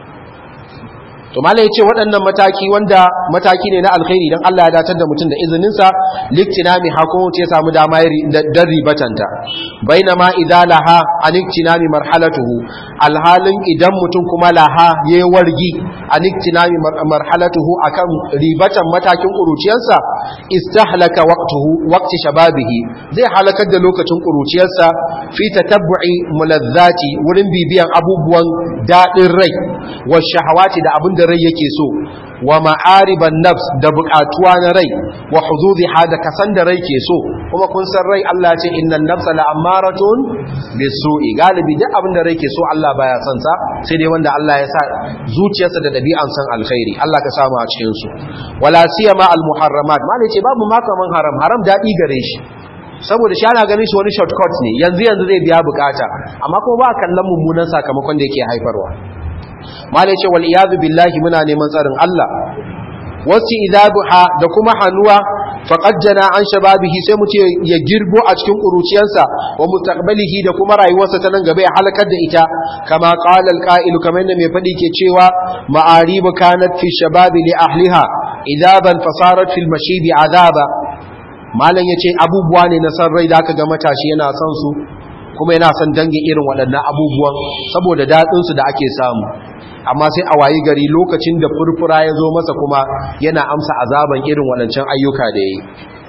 A: to malai yace waɗannan mataki wanda mataki ne na alkhairi dan Allah ya datar da mutum da izinin sa liktinami hakun ce samu dama dan ribatanta bainama idza laha aliktinami marhalatuhu alhalin idan mutum kuma laha yayi wargi aliktinami marhalatuhu akan ribatan matakin kuruciyarsa istahlaka waqtuhu waqti shababihi zai halakar da lokacin kuruciyarsa fi tatabbu'i mulazzati wurin bibiyan abubuwan dadin rai wa shahawati da abin da rai yake so wa ma'ariban nafs da buƙatuwa na rai wa huzuziha da kasan da rai ke so kuma kun san rai Allah ce innan nafsa la'ammaratun bisu'i galibi duk abin da rai ke so Allah baya son sa sai dai wanda Allah ya sa zuciyarsa da dabi'an san alkhairi Allah ka samu a cikin su wala siyama al muharramat ma ce babu ma kaman haram haram dadi gare shi saboda shi ana ganin shi wani shortcut ne yanzu yanzu zai biya bukata amma kuma ba kallon mummunan sakamakon da yake haifarwa malai ce wal iyadu billahi muna neman tsarin Allah wasu idabuha da kuma hannuwa faqad jana an shababihi sai mu ce ya girbo a cikin kuruciyarsa wa mustaqbalihi da kuma rayuwarsa ta nan gaba ya halakar da ita kama qala alqa'il kamar yadda mai fadi ke cewa ma'aribu kanat fi shababi li ahliha idaban fasarat fil mashibi azaba malam yace abubuwa ne na san rai da aka ga matashi yana son su kuma yana son dangin irin waɗannan abubuwan saboda daɗinsu da ake samu amma sai a wayi gari lokacin da furfura ya zo masa kuma yana amsa azaban irin waɗancan ayyuka da ya yi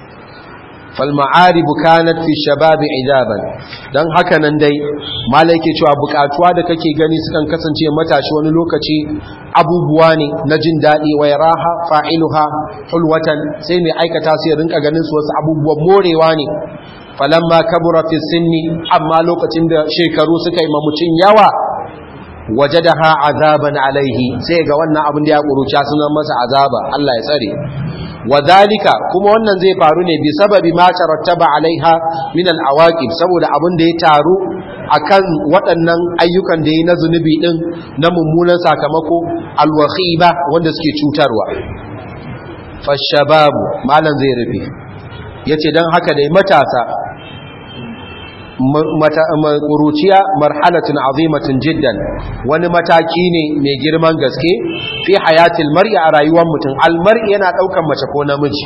A: falma'aribu kanat fi shababi idaban dan haka nan dai malai ke cewa bukatuwa da kake gani sukan kasance matashi wani lokaci abubuwa ne na jin daɗi wa raha fa'iluha hulwatan sai mai aikata sai rinka ganin su wasu abubuwan morewa ne falamma kabura fi sinni amma lokacin da shekaru suka yi mamucin yawa wajadaha azaban alaihi sai ga wannan abin da ya kuruca sunan masa azaba Allah ya tsare wadhalika kuma wannan zai faru ne bi sababi ma tarattaba alaiha min alawaqib saboda abin da ya taru akan waɗannan ayyukan da yi na zunubi din na mummunan sakamako alwakhiba wanda suke cutarwa fashababu malan zai rufe yace dan haka dai matasa ƙuruciya marhalatin azimatin jiddan wani mataki ne mai girman gaske fi hayatil mar'i a rayuwar mutum almar'i yana ɗaukan mace ko namiji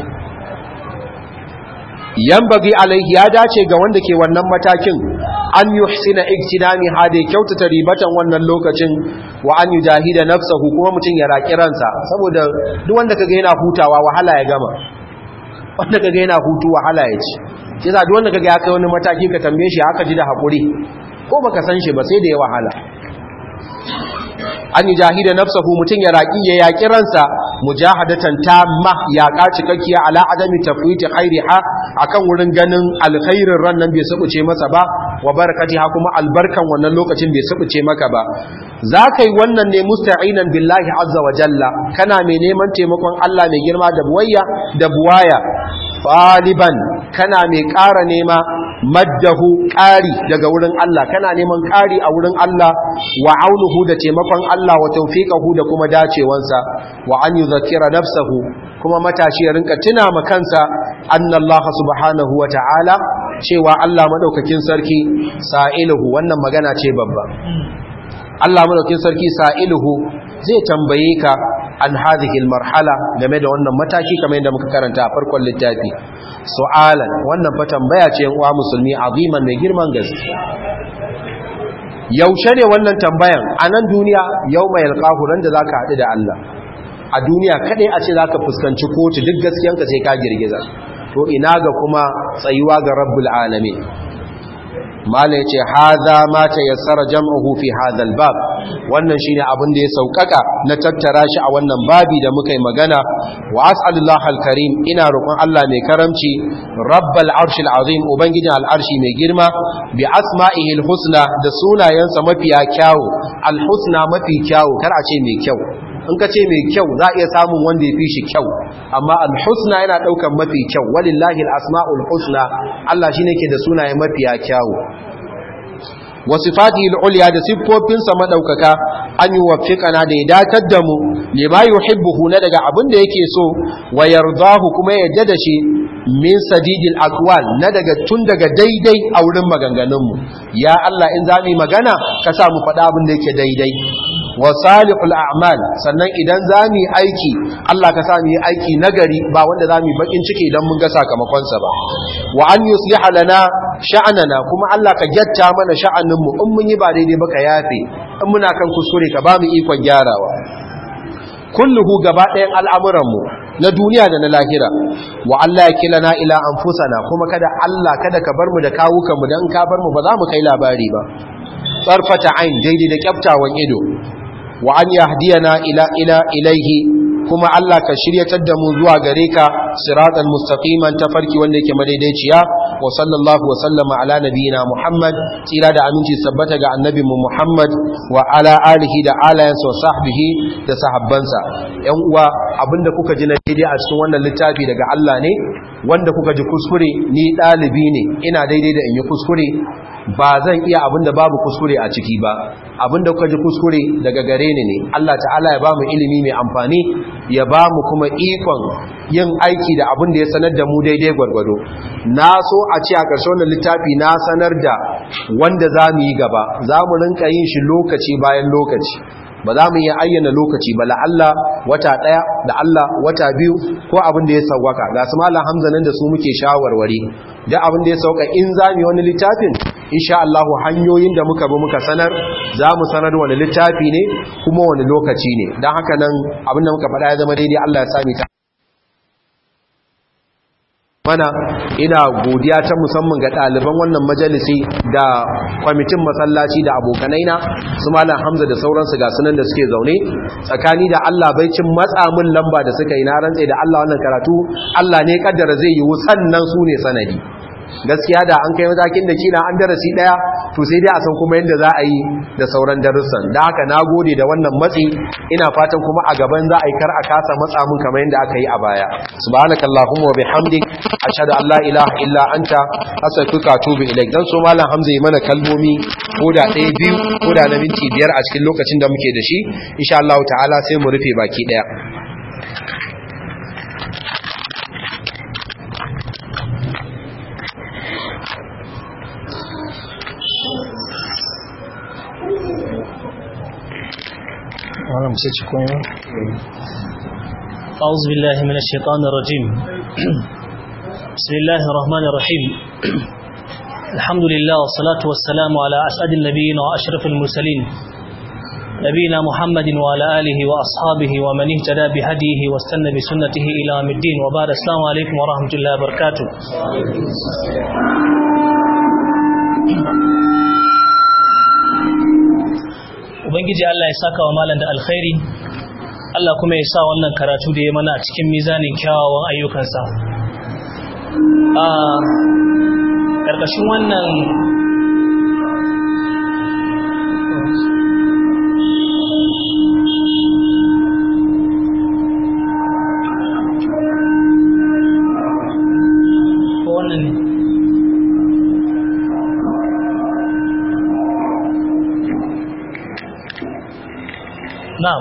A: yambagi alaihi ya dace ga wanda ke wannan matakin an yuhsina iktinami hade kyautata ribatan wannan lokacin wa an yujahida nafsahu kuma mutum ya raki ransa saboda duk wanda kaga yana hutawa wahala ya gama wanda kaga yana hutu wahala ya ci shi yasa duk wanda kaga ya kai wani mataki ka tambaye shi haka ji da hakuri ko baka san shi ba sai da ya wahala an yi jahida nafsahu mutum ya raki ya yaki ransa mujahadatan tamma yaƙa cikakkiya ala adami tafwiti khairiha akan wurin ganin alkhairin ran nan bai sabuce masa ba wa barakatiha kuma albarkan wannan lokacin bai sabuce maka ba za ka yi wannan ne musta'inan billahi azza wa jalla kana mai neman taimakon Allah mai girma da buwaya da buwaya ɗaliban kana mai ƙara nema maddahu ƙari daga wurin Allah kana neman ƙari a wurin Allah wa aunuhu da taimakon Allah wa tawfiqahu da kuma dacewansa wa an yuzakira nafsahu kuma matashi ya rinka tuna ma kansa annallaha subhanahu wa ta'ala cewa Allah madaukakin sarki sa'iluhu wannan magana ce babba Allah madaukakin sarki sa'iluhu zai tambaye ka an hadhihi marhala game da wannan mataki kamar yadda muka karanta a farkon littafi su'alan wannan fa tambaya ce uwa musulmi aziman mai girman gaske yaushe ne wannan tambayan a nan duniya yau mai alƙahu ran da zaka haɗu da Allah a duniya kaɗai a ce zaka fuskanci kotu duk gaskiyanka sai ka girgiza to ina ga kuma tsayuwa ga rabbul alamin mala yace hadha ma tayassara jam'uhu fi hadha albab wannan shine abin da ya saukaka na tattara shi a wannan babi da muka yi magana wa as'alullahi alkarim ina roƙon Allah mai karamci rabbal arshil azim ubangijin al'arshi mai girma bi asma'ihi alhusna da sunayensa mafiya kyawu alhusna mafi kyawu kar a ce mai kyau in ka ce mai kyau za a iya samun wanda ya fi shi kyau amma alhusna yana ɗaukan mafi kyau walillahi al'asma'ul husna Allah shi ne ke da sunaye mafiya kyawu wasu fati al'uliya da siffofinsa maɗaukaka an yi wafiƙana da ya datar da mu ne ma yi na daga abin da yake so wa yardahu kuma ya yarda da shi min sadidil akwal na daga tun daga daidai a wurin maganganunmu ya Allah in za mu yi magana ka sa mu faɗa abin da yake daidai wa salihul a'mal sannan idan za mu yi aiki Allah ka sa mu yi aiki nagari ba wanda za mu yi bakin ciki idan mun ga sakamakonsa ba wa an yusliha lana sha'anana kuma Allah ka gyatta mana sha'anin mu in mun yi ba daidai ba ka yafe in muna kan kuskure ka ba mu ikon gyarawa kulluhu gaba ɗayan al'amuran mu na duniya da na lahira wa Allah ya kilana ila anfusana kuma kada Allah kada ka bar mu da kawukan mu dan ka bar mu ba za mu kai labari ba tsarfata ain daidai da kyaftawan ido wa an yahdiyana ila ila ilaihi kuma Allah ka shiryatar da mu zuwa gare ka siratan mustaqiman tafarki wanda yake madaidaiciya wa sallallahu wa sallama ala nabiyina Muhammad tsira da aminci sabbata ga annabi mu Muhammad wa ala alihi da alayansa wa sahbihi da sahabbansa yan uwa abinda kuka ji na daidai a cikin wannan littafi daga Allah ne wanda kuka ji kuskure ni dalibi ne ina daidai da in yi kuskure ba zan iya abinda babu kuskure a ciki ba abinda kuka ji kuskure daga gare ni ne Allah ta'ala ya bamu ilimi mai amfani ya bamu kuma ikon yin aiki da abin da ya sanar da mu daidai gwargwado na so a ce a ƙarshe wannan littafi na sanar da wanda za mu yi gaba za mu rinka yin shi lokaci bayan lokaci ba za mu iya ayyana lokaci ba la'alla wata ɗaya da Allah wata biyu ko abin da ya sauwaka ga su malam hamza nan da su muke shawarwari da abin da ya sauka in za mu yi wani littafin insha Allah hanyoyin da muka bi muka sanar za mu sanar wani littafi ne kuma wani lokaci ne don haka nan abin da muka faɗa ya zama daidai Allah ya sami ta mana ina godiya ta musamman ga ɗaliban wannan majalisi da kwamitin masallaci da abokanaina su malam hamza da sauransu ga sunan da suke zaune tsakani da allah baicin matsa min lamba da suka yi na rantse da allah wannan karatu allah ne kaddara zai yi sannan su ne sanadi gaskiya da an kai matakin da kila an darasi daya to sai dai a san kuma yadda za a yi da sauran darussan da haka na gode da wannan matsi ina fatan kuma a gaban za a yi kar a kasa matsa mun kamar yadda aka yi a baya subhanakallahumma wa bihamdik ashhadu an la ilaha illa anta astaghfiruka wa atubu ilaik dan so malam hamza yi mana kalmomi ko da ɗaya biyu ko da na minti biyar a cikin lokacin da muke da shi insha Allah ta'ala sai mu rufe baki daya
B: أعوذ بالله من الشيطان الرجيم بسم الله الرحمن الرحيم الحمد لله والصلاة والسلام على أسعد النبيين وأشرف المرسلين نبينا محمد وعلى آله وأصحابه ومن اهتدى بهديه واستنى بسنته إلى يوم الدين وبعد السلام عليكم ورحمة الله وبركاته Ubangiji Allah ya saka wa malam da alkhairi Allah kuma ya sa wannan karatu da ya mana a cikin mizanin kyawawan ayyukansa a ƙarƙashin wannan ko wannan ne na'am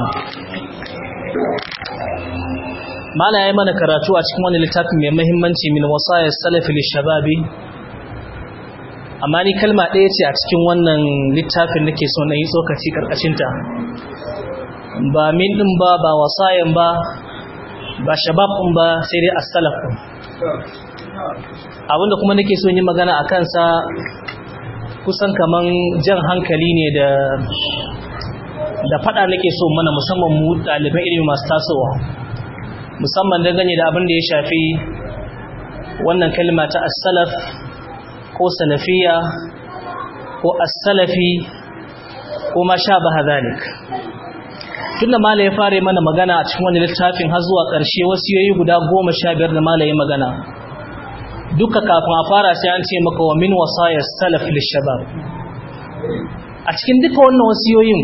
B: mala yayi mana karatu a cikin wani littafin mai muhimmanci min wasaya salafi lishababi amma ni kalma ɗaya ce a cikin wannan littafin nake so na yi tsokaci karkashin ta ba min din ba ba wasayan ba ba shabab din ba sai dai as-salaf din abinda kuma nake so yi magana a kansa kusan kaman jan hankali ne da da fada nake so mana musamman mu ɗaliban ilimi masu tasowa musamman dangane da abin da ya shafi wannan kalma ta as-salaf ko salafiya ko as-salafi ko ma shabaha zalik tunda mala ya fare mana magana a cikin wani littafin har zuwa ƙarshe wasu yoyi guda goma sha biyar da mala ya magana duka kafin a fara sai an ce maka wa min wasaya salaf lishabab a cikin duka wannan wasiyoyin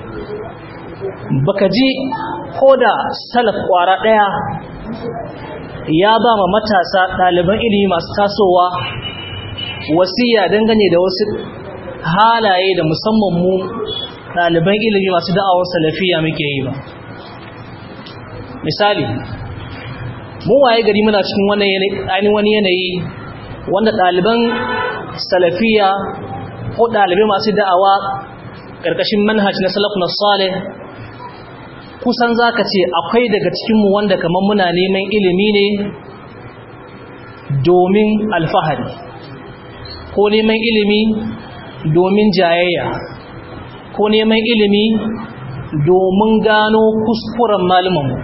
B: baka ji ko da salaf kwara daya ya ba ma matasa ɗaliban ilimi masu tasowa wasiya dangane da wasu halaye da musamman mu ɗaliban ilimi masu da'awar salafiya muke yi ba misali mun waye gari muna cikin wannan wani yanayi wanda ɗaliban salafiya ko ɗalibai masu da'awa ƙarƙashin manhaj na salaf na salih kusan za ka ce akwai daga cikinmu wanda kamar muna neman ilimi ne domin alfahari ko neman ilimi domin jayayya ko neman ilimi domin gano kuskuren malumanmu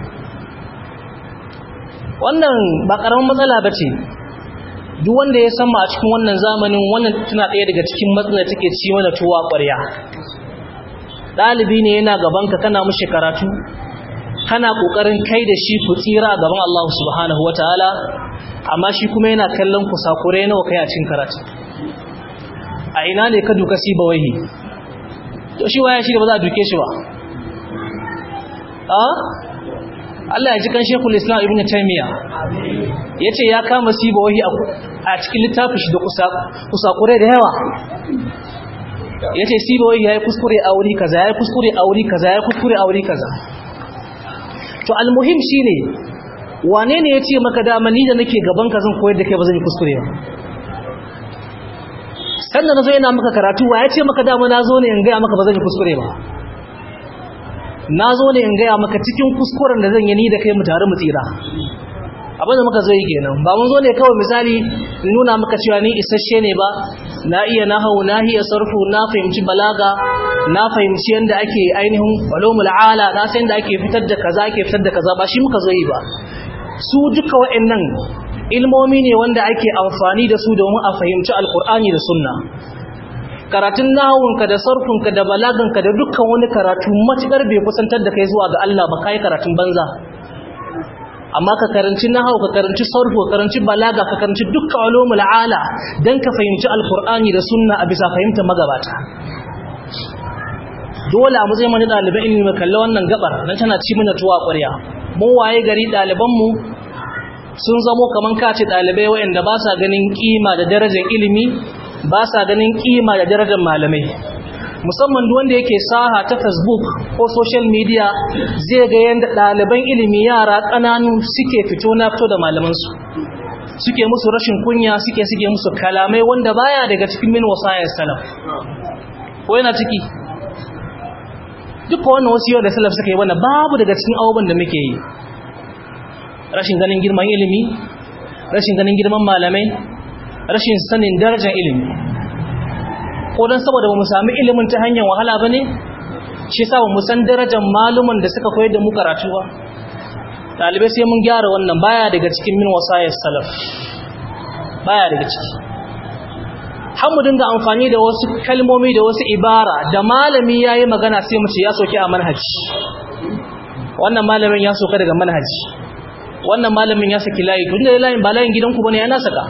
B: wannan ba ƙaramin matsala ba ce duk wanda ya sama a cikin wannan zamanin wannan tana ɗaya daga cikin matsalar take ci mana tuwa ƙwarya ɗalibi ne yana gabanka kana mushi karatu kana ƙoƙarin kai da shi ku tsira a gaban Allah subhanahu wataala amma shi kuma yana kallon ku sakure nawa kai a cikin karatu a ina ne ka duka siba wahi to shi waya shi da ba za a duke shi ba a Allah ya ji kan Sheikhul Islam Ibn Taymiyyah yace ya kama siba wahi a cikin littafin shi da kusakure da yawa yace siba wahi yayi kuskure a wuri kaza yayi kuskure a wuri kaza yayi kuskure a wuri kaza to almuhim shine wane ne yace maka dama ni da nake gaban ka zan koyar da kai ba zan yi kuskure ba sannan nazo yana maka karatu wa yace maka dama nazo ne in ga maka ba zan yi kuskure ba nazo ne in ga maka cikin kuskuren da zan yi ni da kai mu tare mu tsira abin da muka zo yi kenan ba mun zo ne kawai misali nuna maka cewa ni isasshe ne ba na iya nahawu na iya sarfu na fahimci balaga na fahimci yadda ake ainihin ulumul ala na san yadda ake fitar da kaza ake fitar da kaza ba shi muka zo yi ba su duka wa'annan ilmomi ne wanda ake amfani da su domin a fahimci alkur'ani da sunna karatun nahawunka da sarfunka da balaganka da dukkan wani karatu matukar bai kusantar da kai zuwa ga Allah ba kai karatun banza amma ka karanci nahawu ka karanci sarfu ka karanci balaga ka karanci dukkan ulumul ala dan ka fahimci alkur'ani da sunna a bisa fahimtar magabata dole a matsayin mani ɗaliban ilimi mai kalli wannan gabar don tana ci mana tuwa ƙwarya mun waye gari ɗalibanmu sun zamo kamar kace ɗalibai waɗanda ba sa ganin ƙima da darajar ilimi ba sa ganin ƙima da darajar malamai musamman duk wanda yake saha ta facebook ko social media zai ga yadda ɗaliban ilimi yara ƙananu suke fito na fito da malamansu suke musu rashin kunya suke suke musu kalamai wanda baya daga cikin min wasayar salaf ko yana ciki duka wannan wasu yau da salaf suka yi wannan babu daga cikin abubuwan da muke yi rashin ganin girman ilimi rashin ganin girman malamai rashin sanin darajar ilimi ko don saboda ba mu sami ilimin ta hanyar wahala ba ne shi sa ba mu san darajar maluman da suka koyar da mu karatu ba ɗalibai sai mun gyara wannan baya daga cikin min wasayar salaf baya daga ciki har mu dinga amfani da wasu kalmomi da wasu ibara da malami yayi magana sai mu ce ya soke a manhaji wannan malamin ya soka daga manhaji wannan malamin ya saki layi tun da layin ba layin gidanku bane ya na saka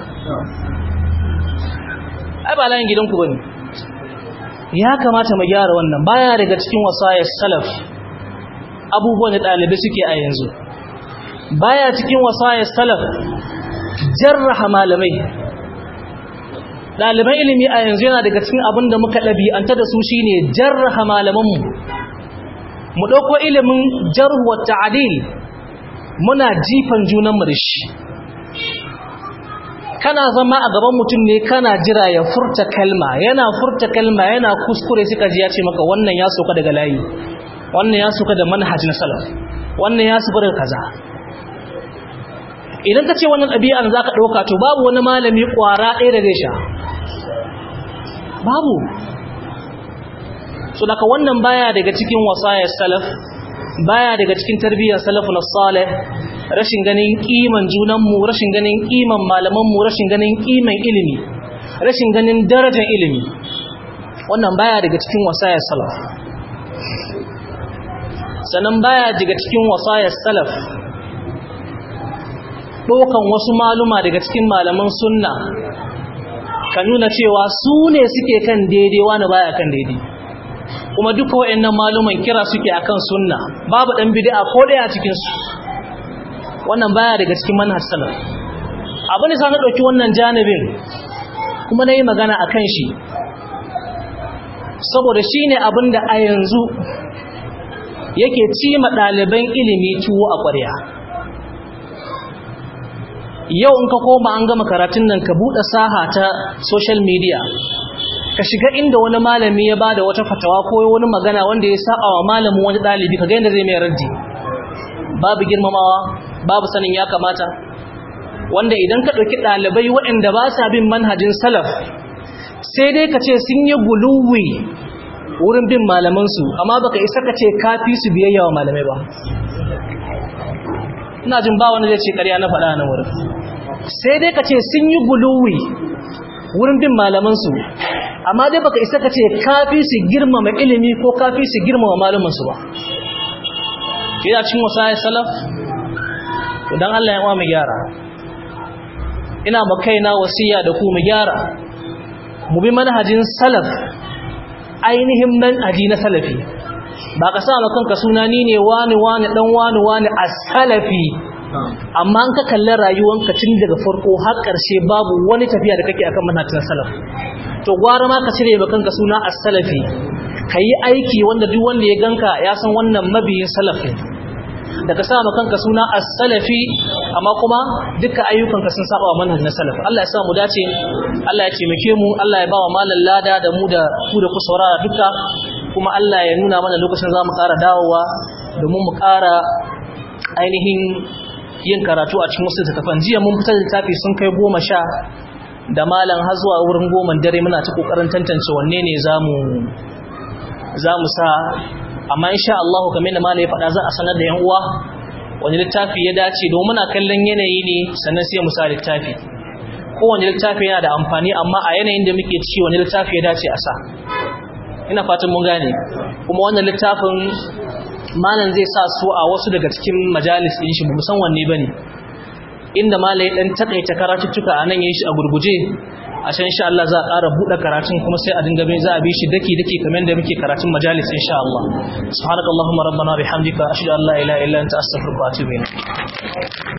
B: ai ba layin gidanku bane ya kamata mu gyara wannan baya daga cikin wasayar salaf abubuwan da dalibai suke a yanzu baya cikin wasayar salaf jarraha malamai ɗaliban ilimi a yanzu yana daga cikin abin da muka ɗabi'anta da su shine jarraha malamanmu mu ɗauko ilimin jarhu wa ta'adil muna jifan junanmu da shi kana zama a gaban mutum ne kana jira ya furta kalma yana furta kalma yana kuskure suka ji ya ce maka wannan ya soka daga layi wannan ya soka da manhaj na salaf wannan ya soka daga kaza idan ka ce wannan ɗabi'an za ka ɗauka to babu wani malami ƙwara ɗaya da zai sha babu so daga wannan baya daga cikin wasayar salaf baya daga cikin tarbiyyar salafun salih rashin ganin kiman junanmu rashin ganin kiman malamanmu rashin ganin kiman ilimi rashin ganin darajar ilimi wannan baya daga cikin wasayar salaf sannan baya daga cikin wasayar salaf ɗaukan wasu maluma daga cikin malaman sunna ka nuna cewa su ne suke kan daidai wani baya kan daidai kuma duka wayannan maluman kira suke akan sunna babu dan bid'a ko daya cikin su wannan baya daga cikin manhaj salaf abu ne sai na dauki wannan janibin kuma nayi magana akan shi saboda shine abinda a yanzu yake cima ɗaliban ilimi tuwo a ƙwarya yau in ka koma an gama karatun nan ka buɗe saha ta social media ka shiga inda wani malami ya bada wata fatawa ko wani magana wanda ya saba wa malamin wani ɗalibi ka ga yadda zai mai raddi babu girmamawa babu sanin ya kamata wanda idan ka ɗauki ɗalibai waɗanda ba sa bin manhajin salaf sai dai ka ce sun yi guluwi wurin bin malamansu amma baka isa ka ce kafi su biyayya wa malamai ba ina jin ba wani zai ce ƙarya na faɗa na wurin sai dai ka ce sun yi guluwi wurin bin malamansu amma dai baka isa ka ce kafi su girmama ilimi ko kafi su girmama malamansu ba kina cin wasa salaf dan Allah ya wa mu gyara ina ma kaina wasiya da ku mu gyara mu bi manhajin salaf ainihin manhaji na salafi ba ka sa kanka suna ni ne wani wani dan wani wani as-salafi amma an ka kalli rayuwanka tun daga farko har ƙarshe babu wani tafiya da kake akan manhajin salaf to gwara ma ka cire ba kanka suna as-salafi kayi aiki wanda duk wanda ya ganka ya san wannan mabiyin salaf ne da ka sa kanka suna as-salafi amma kuma dukkan ayyukanka sun saba wa manhaj na salaf Allah ya sa mu dace Allah ya taimake mu Allah ya ba wa malan lada da mu da ku da ku saurara duka kuma Allah ya nuna mana lokacin za mu ƙara dawowa domin mu ƙara ainihin yin karatu a cikin wasu littattafan jiya mun fitar da littafi sun kai goma sha da malam har zuwa wurin goma dare muna ta ƙoƙarin tantance wanne ne za mu sa amma insha Allah kamar da malai faɗa za a sanar da yan uwa wani littafi ya dace domin muna kallon yanayi ne sannan sai mu sa littafi kowane littafi yana da amfani amma a yanayin da muke ci wani littafi ya dace a sa ina fatan mun gane kuma wannan littafin malam zai sa su a wasu daga cikin majalis din shi ba san wanne bane inda malai dan takaita karatuttuka anan yayin shi a gurguje a can insha Allah za a ƙara buɗe karatun kuma sai a dinga bin za a bi shi daki daki kamar da muke karatun majalis insha Allah subhanakallahumma rabbana bihamdika ashhadu an la ilaha illa anta astaghfiruka wa atubu ilayk